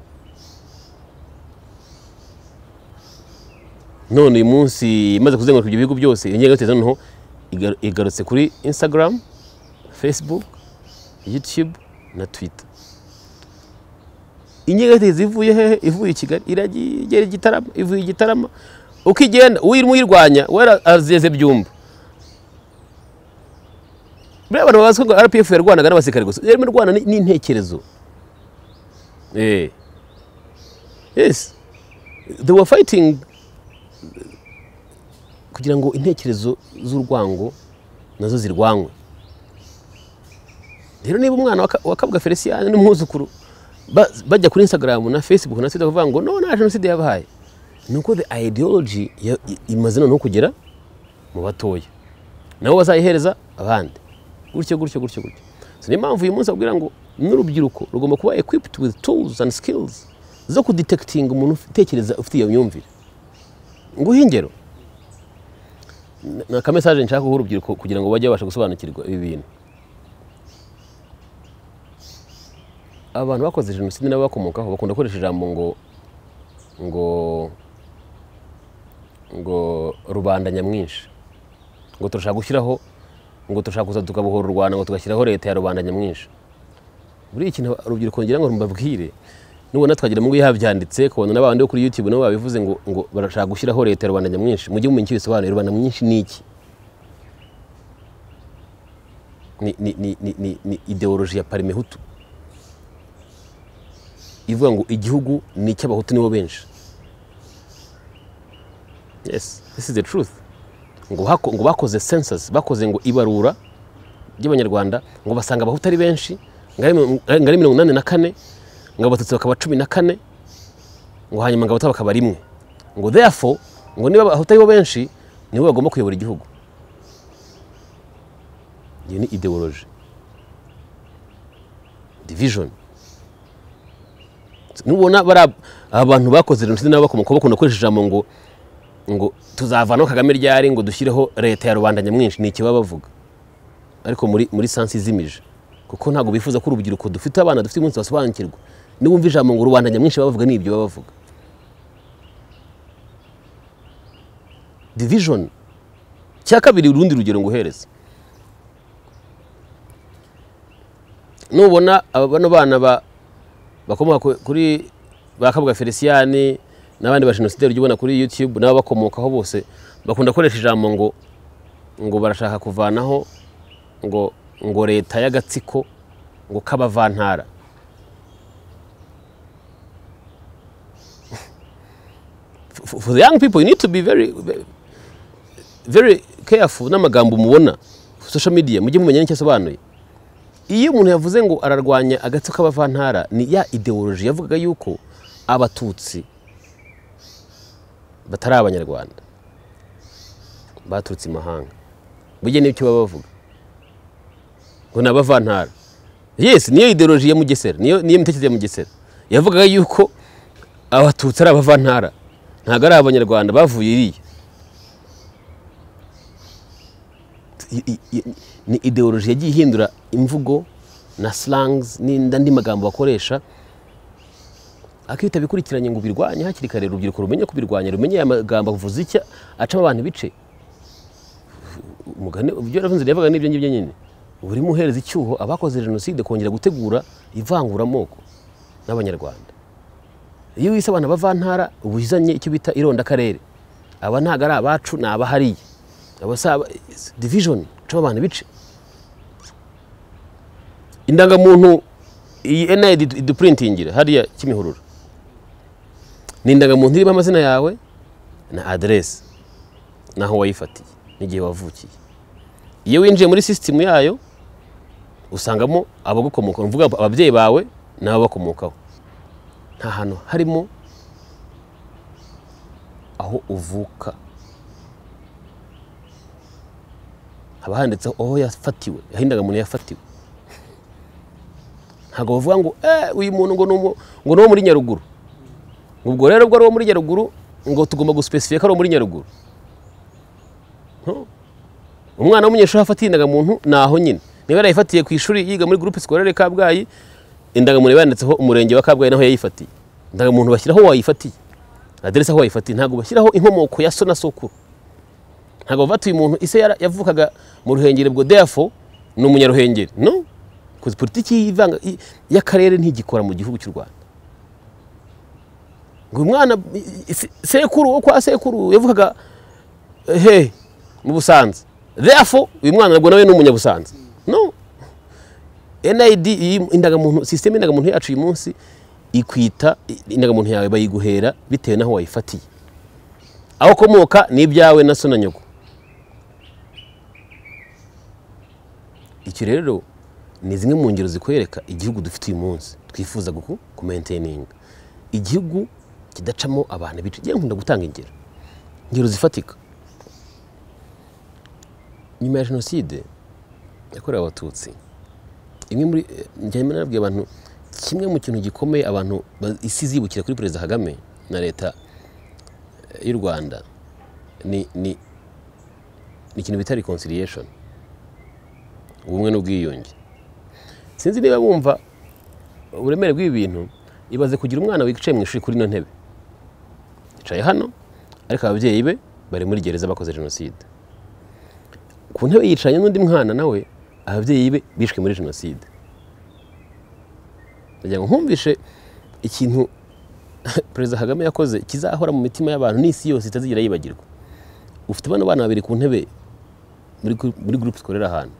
none uyu munsi imaze kuzenguruka ibyo bihugu byose iyo ngengabitekerezo noneho igar- igarutse kuri instagram facebook youtube na twitter ingengabitekerezo ivuye hehe ivuye i kigali iragiye igera i gitarama ivuye i gitarama uko igenda uyirimo uyirwanya wera azeze byumba buriya abantu babazwa ngo rpf yarwanaga n'abasirikare gusa yarimo irwana ni- n'intekerezo eh yes they were fighting kugira ngo intekerezo z'urwango nazo zirwanywe rero niba umwana wa Ka- wa kabuga felicien n'umwuzukuru ba- bajya kuri instagram na facebook na twitter bavuga ngo no nta jenoside yabaye ni uko the ideology ya- i- imaze noneho kugera mu batoya nabo bazayihereza abandi gutyo gutyo gutyo gutyo so niyo mpamvu uyu munsi abwira ngo n'urubyiruko rugomba kuba equipped with tools and skills zo kudetectinga umuntu utekereza ufite iyo myumvire nguhe ingero ni akamesaje nshaka guha urubyiruko kugira ngo bajye babasha gusobanukirwa ibi bintu abantu bakoze jenoside nabo bakomokaho bakunda gukoresha ijambo ngo ngo ngo rubanda nyamwinshi ngo turashaka gushyiraho ngo turashaka kuza tukabohora u rwanda ngo tugashyiraho leta ya rubanda nyamwinshi buriya ikintu urubyiruko ngira ngo mbabwire nubona twagira mu ngo yabyanditse kubona n'abandi bo kuri youtube nabo babivuze ngo ngo barashaka gushyiraho leta ya rubanda nyamwinshi mujye mumenya icyo bisobanuye rubanda nyamwinshi ni iki ni, ni, ni, ni, ni, ni ideoloji ya parimehutu ivuga ngo igihugu ni icy'abahutu nibo benshi yes this is the truth ngo, hako, ngo bakoze census bakoze ngo ibarura ry'abanyarwanda ngo basanga abahutu ari benshi ngo ari mi- ngo ari mirongo inani na kane ngo abatutsi bakaba cumi na kane ngo hanyuma ngo abahutu bakaba rimwe ngo therefore ngo niba abahutu aribo benshi niwe bagomba kuyobora igihugu iyo ni ideoloji divijoni nubona bari abantu bakoze jenoside nabo bakomoka bakunda gukoresha ijambo ngo ngo tuzavanaho kagame ryari ngo dushyireho leta ya rubanda nyamwinshi ni iki baba bavuga ariko muri muri sansi izimije kuko ntabwo bifuza ko urubyiruko dufite abana dufite umunsi basobanukirwa niwumva ijambo ngo rubanda nyamwinshi baba bavuga ni ibyo baba bavuga divijoni cya kabiri urundi rugero ngo uhereze nubona aba bano bana ba bakomoka kuri ba kabuga feliciyani n'abandi ba jenoside ujya ubona kuri yutube n'abo bakomokaho bose bakunda gukoresha ijambo ngo ngo barashaka kuvanaho ngo ngo leta y'agatsiko ngo k'abavantara for the young people you need to be very very careful n'amagambo mubona social media mujye mumenya n'icyo asobanuye iyo umuntu yavuze ngo ararwanya agatsiko k'abavantara ni ya ideoloji yavugaga yuko abatutsi batari abanyarwanda baturutse imahanga bujye n'ibyo baba bavuga ngo ni abavantara yesi niyo ideoloji ya mugesera niyo mitekerereze ya mugesera yavugaga yuko abatutsi ari abavantara ntabwo ari abanyarwanda bavuye iriya ni ideoloji yagiye ihindura imvugo na slangs n'andi magambo bakoresha ariko iyo utabikurikiranye ngo ubirwanye hakiri kare urubyiruko rumenye kubirwanya rumenye aya magambo avuze icyo acamo abantu ibice ibyo yaravuze yavuga n'ibyo ngibyo nyine uba urimo uhereza icyuho abakoze jenoside kongera gutegura ivanguramoko n'abanyarwanda iyo wise abana bavantara uba uzanye icyo bita irondakarere aba ntabwo ari abacu ni abahariye abasaba divijoni cuma abantu ibice indangamuntu iyi enayidi idupurintingira hariya kimihurura ni indangamuntu irimo amazina yawe na aderesi naho wayifatiye n'igihe wavukiye iyo winjiye muri sisitemu yayo usangamo abagukomokaho mvuga ababyeyi bawe nabo bakomokaho nta hantu harimo aho uvuka haba handitseho aho yafatiwe aho indangamuntu yafatiwe ntabwo bavuga ngo uyu muntu ngo ni uwo muri nyaruguru ubwo rero ubwo ari uwo muri nyaruguru ngo tugomba gusipesifiye ko ari uwo muri nyaruguru umwana w'umunyeshuri afatiye indangamuntu ni aho nyine niba yarayifatiye ku ishuri yiga muri gurupe sikorere kabgayi indangamuntu yanditseho umurenge wa kabgayi naho yayifatiye indangamuntu bashyiraho wayifatiye aderesi aho wayifatiye ntabwo bashyiraho inkomoko ya so na sokuru ntabwo batuye umuntu ise yavukaga mu ruhengeri bwo deyafo ni umunyaruhengeri no kuko politiki y'akarere ntigikora mu gihugu cy'u rwanda ngo uyu mwana sekuru wo kwa sekuru yavukaga he mu busanza deyafo uyu mwana ntabwo nawe ni umunyabusanza no enayidi iyi indangamuntu sisiteme y'indangamuntu yacu uyu munsi ikwita indangamuntu yawe bayiguhera bitewe n'aho wayifatiye aho ukomoka ni ibyawe na so na nyoko icyo rero ni zimwe mu ngero zikwereka igihugu dufite uyu munsi twifuza kumenteyininga igihugu kidacamo abantu bica igihe nkunda gutanga ingero ingero zifatika nyuma ya jenoside yakorewe abatutsi imwe muri njyana nabwiye abantu kimwe mu kintu gikomeye abantu isi zibukira kuri perezida kagame na leta y'u rwanda ni ni ikintu bita reconciliation ubumwe n'ubwiyunge sinzi niba wumva uburemere bw'ibi bintu ibaze kugira umwana wicaye mu ishuri kuri ino ntebe yicaye hano ariko ababyeyi be bari muri gereza bakoze jenoside ku ntebe yicaranye n'undi mwana nawe ababyeyi be bishwe muri jenoside kugira ngo nkumvishe ikintu perezida kagame yakoze kizahora mu mitima y'abantu n'isi yose itazigera yibagirwa ufite abana bana babiri ku ntebe muri gurupe zikorera ahantu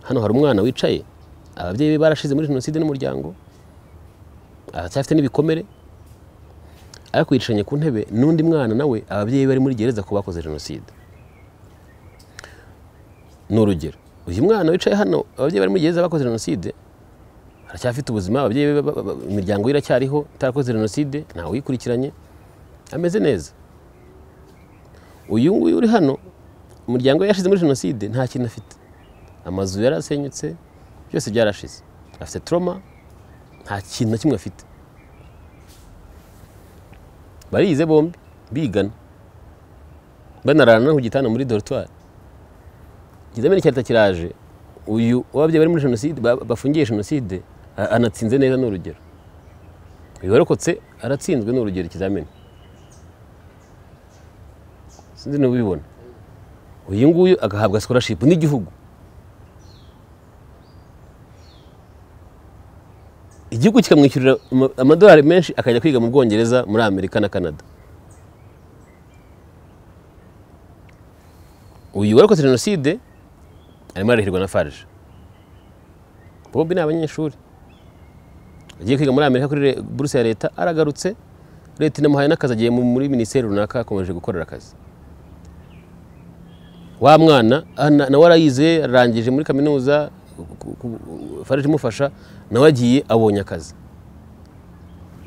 hano hari umwana wicaye ababyeyi be barashize muri jenoside n'umuryango aracyafite n'ibikomere ariko yicaranye ku ntebe n'undi mwana nawe ababyeyi bari muri gereza ko bakoze jenoside ni urugero uyu mwana wicaye hano ababyeyi bari muri gereza bakoze jenoside aracyafite ubuzima ababyeyi imiryango ye iracyariho itarakoze jenoside ntawe uyikurikiranye ameze neza uyu nguyu uri hano umuryango we yashize muri jenoside nta kintu afite amazu yarasenyutse byose byarashize afite toroma nta kintu na kimwe afite barize bombi bigana banarana no ku gitanda muri dorutwari kizamini icyarita kiraje uyu uwabyeyi bari muri jenoside ba- bafungiye jenoside a- anatsinze neza ni urugero uyu warokotse aratsinzwe ni urugero ikizamini sinzi niba ubibona uyu nguyu agahabwa sikorashipu n'igihugu igihugu kikamwishyurira ama- amadolari menshi akajya kwiga mu bwongereza muri amerika na canada uyu warokotse jenoside arimo arahirwa na farge bombi ni abanyeshuri agiye kwiga muri amerika kuri re- buruse ya leta aragarutse leta inamuhaye n'akazi agiye mu- muri minisiteri runaka akomeje gukorera akazi wa mwana ah, na- nawe arayize arangije muri kaminuza ku- ku- farage imufasha nawe agiye abonye akazi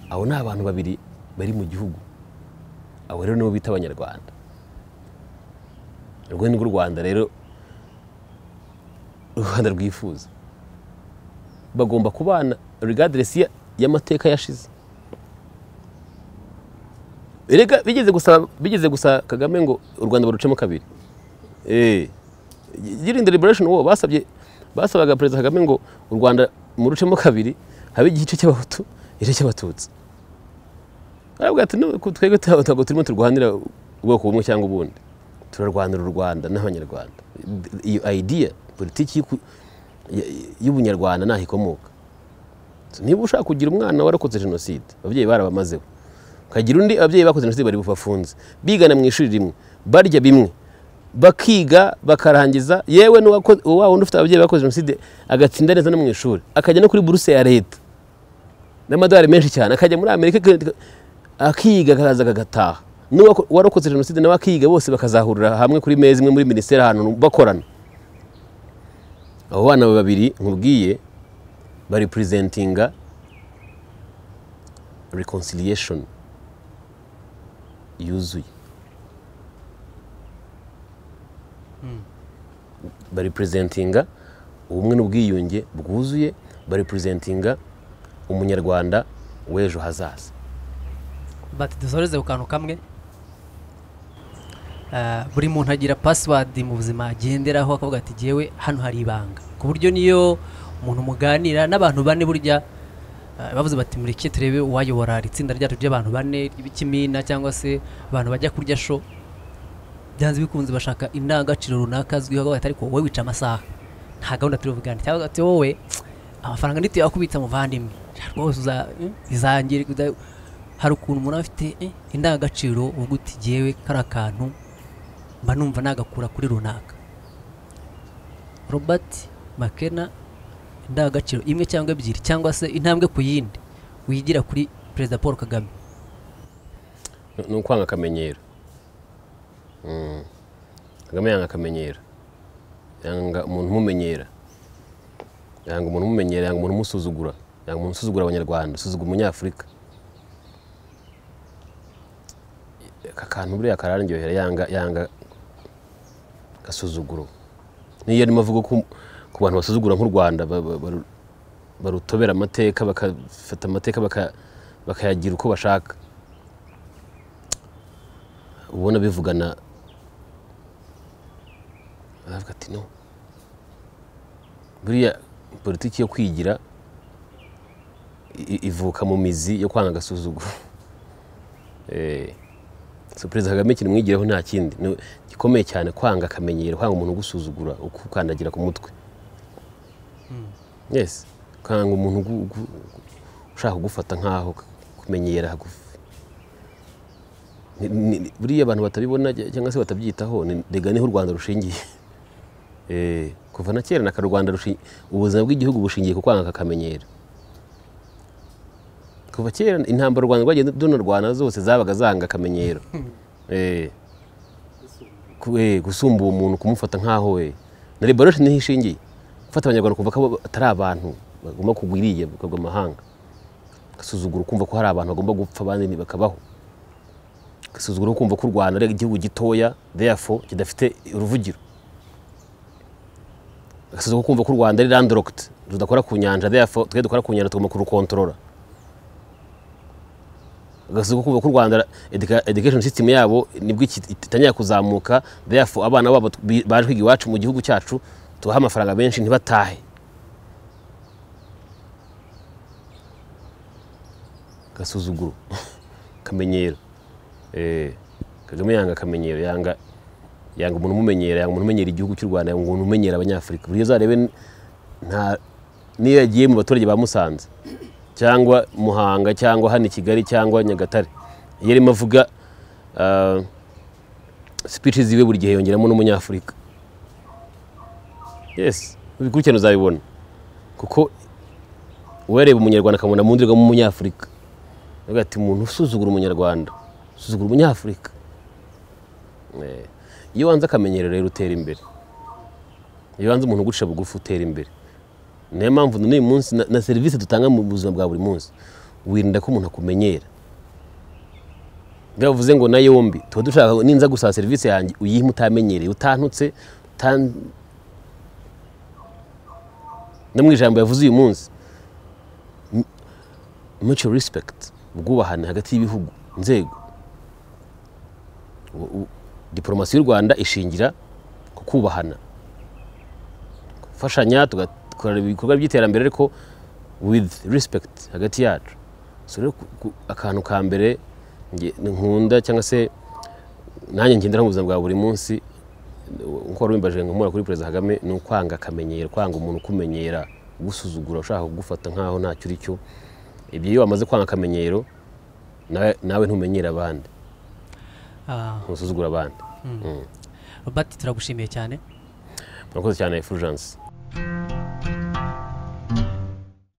abo ni abantu babiri bari mu gihugu abo rero nibo bita abanyarwanda urwo ni rwo u rwanda rero u rwanda rwifuza bagomba kubana regaderesi ya- y'amateka yashize Erega bigeze gusaba bigeze gusa kagame ngo u rwanda barucemo kabiri Eh, during the liberation war basabye basabaga perezida kagame ngo u rwanda mu rucemo kabiri habe igice cy'abahutu igice cy'abatutsi aravuga ati "No, twebwe nta- ntabwo turimo turwanira ubwoko bumwe cyangwa ubundi turarwanira u rwanda n'abanyarwanda iyo idea politiki y'uku- y- y'ubunyarwanda ntaho ikomoka So, niba ushaka kugira umwana warakoze jenoside ababyeyi barabamazeho ukagira undi ababyeyi bakoze jenoside bari bubafunze bigana mu ishuri rimwe barya bimwe bakiga bakarangiza yewe n'uwako- wa wundi ufite ababyeyi bakoze jenoside agatsinda neza no mu ishuri akajya no kuri buruse ya leta n'amadolari menshi cyane akajya muri amerika aka- akiga akaza agataha n'uwarokoze jenoside nawe akiga bose bakazahurira hamwe kuri meza imwe muri minisiteri ahantu bakorana abo bana babiri nkubwiye bari purizentinga reconciliation yuzuye bari purizentinga ubumwe n'ubwiyunge bwuzuye bari purizentinga umunyarwanda w'ejo hazaza bati dusoreze ku kantu kamwe Ah, buri muntu agira pasiwadi mu buzima agenderaho akavuga ati jyewe hano hari ibanga ku buryo niyo umuntu muganira n'abantu bane burya ah, bavuze bati mureke turebe uwayobora iri tsinda ryacu ry'abantu bane ry'ikimina cyangwa se abantu bajya kurya sho byanze bikunze bashaka indangagaciro runaka azwiho bati ariko wowe wica amasaha nta gahunda turivugana cyangwa ati wowe amafaranga ntituyakubitsa muvandimwe rwose uza- eh, izangira kuda- hari ukuntu umuntu aba afite eh, indangagaciro ubwo uti jyewe kari akantu mba numva nagakura kuri runaka robert makena indangagaciro imwe cyangwa ebyiri cyangwa se intambwe ku yindi wigira kuri perezida paul kagame ni ukwanga akamenyero Mm. kagame yanga akamenyero yanga umuntu umumenyera yanga umuntu umumenyera yanga umuntu umusuzugura yanga umuntu usuzugura abanyarwanda usuzugura umunyafurika aka kantu buriya kararyohera yanga yanga gasuzuguro niyo arimo avuga ko ku bantu basuzugura nk'u rwanda ba- ba- baru- barutobera amateka bagafata amateka baka- bakayagira uko bashaka ubona bivugana aravuga ati no buriya politiki yo kwigira i- i- ivuka mu mizi yo kwanga agasuzuguro Eh, so perezida kagame ikintu mwigiraho nta kindi Ni- gikomeye cyane kwanga akamenyero kwanga umuntu ugusuzugura ukukandagira ku mutwe yes kwanga umuntu ugu- ugu- ushaka kugufata nk'aho kumenyera kuguf- ni- ni- ni- buriya abantu batabibona cy- cyangwa se batabyitaho ni- rega niho u rwanda rushingiye Eh, kuva na kera naka rwanda rushi- ubuzima bw'igihugu bushingiye ku kwanga kakamenyero kuva kera intambara u rwanda rwagiye runa rwana zose zabaga zanga akamenyero Eh, ku- eh, gusumba uwo muntu kumufata nk'aho we na liberation niho ishingiye gufata abanyarwanda kumva ko bo atari abantu bagomba kugwa iriya bakagwa amahanga gasuzugura ukumva ko hari abantu bagomba gupfa abandi ntibakabaho agasuzuguro ko kumva ko u rwanda ari igihugu gitoya therefore kidafite uruvugiro agasuzuguro ko kumva ko u rwanda ari landlocked tudakora ku nyanja therefore twe dukora ku nyanja tugomba kurukontorora agasuzuguro ko kumva ko u rwanda educa- education system yabo nibwo iki- itangira kuzamuka therefore abana babo tu- bi- baje kwiga iwacu mu gihugu cyacu tubahe amafaranga menshi ntibatahe agasuzuguro akamenyero Eh, kagame yanga akamenyero yanga yanga umuntu umumenyera yanga umuntu umenyera igihugu cy'u rwanda yanga umuntu umenyera abanyafurika buriya uzarebe n- nta niyo yagiye mu baturage ba musanze cyangwa muhanga cyangwa hano i kigali cyangwa nyagatare iyo arimo avuga speech ziwe buri gihe yongeramo n'umunyafurika yes ubikurikirana uzabibona kuko uwareba umunyarwanda akamubona mu ndorerwamo umunyafurika avuga ati umuntu usuzugura umunyarwanda usuzugura umunyafurika Eh, iyo wanze akamenyero rero utera imbere iyo wanze umuntu ugucisha bugufi utera imbere niyo mpamvu n'uyu munsi na- na serivisi dutanga mu buzima bwa buri munsi wirinda ko umuntu akumenyera bivuze ngo na yombi tuba dushaka ngo ninza gusaba serivisi yanjye uyihe mutamenyereye utantutse utan- no mu ijambo yavuze uyu munsi mutual respect ubwubahane hagati y'ibihugu inzego U- u- diporomasi y'u rwanda ishingira ku kubahana gufashanya tugakora ibikorwa by'iterambere ariko with respect hagati yacu so rero ku- ku- akantu ka mbere nge- nkunda cyangwa se nanjye ngenderaho mu buzima bwa buri munsi nkuko wari wimbaje nkumura kuri perezida kagame ni ukwanga akamenyero kwanga umuntu ukumenyera ugusuzugura ushaka kugufata nkaho ntacyo uri cyo ibyo iyo wamaze kwanga akamenyero nawe- nawe ntumenyere abandi Ah, ntusuzugura abandi Robert turagushimiye cyane murakoze cyane fulgence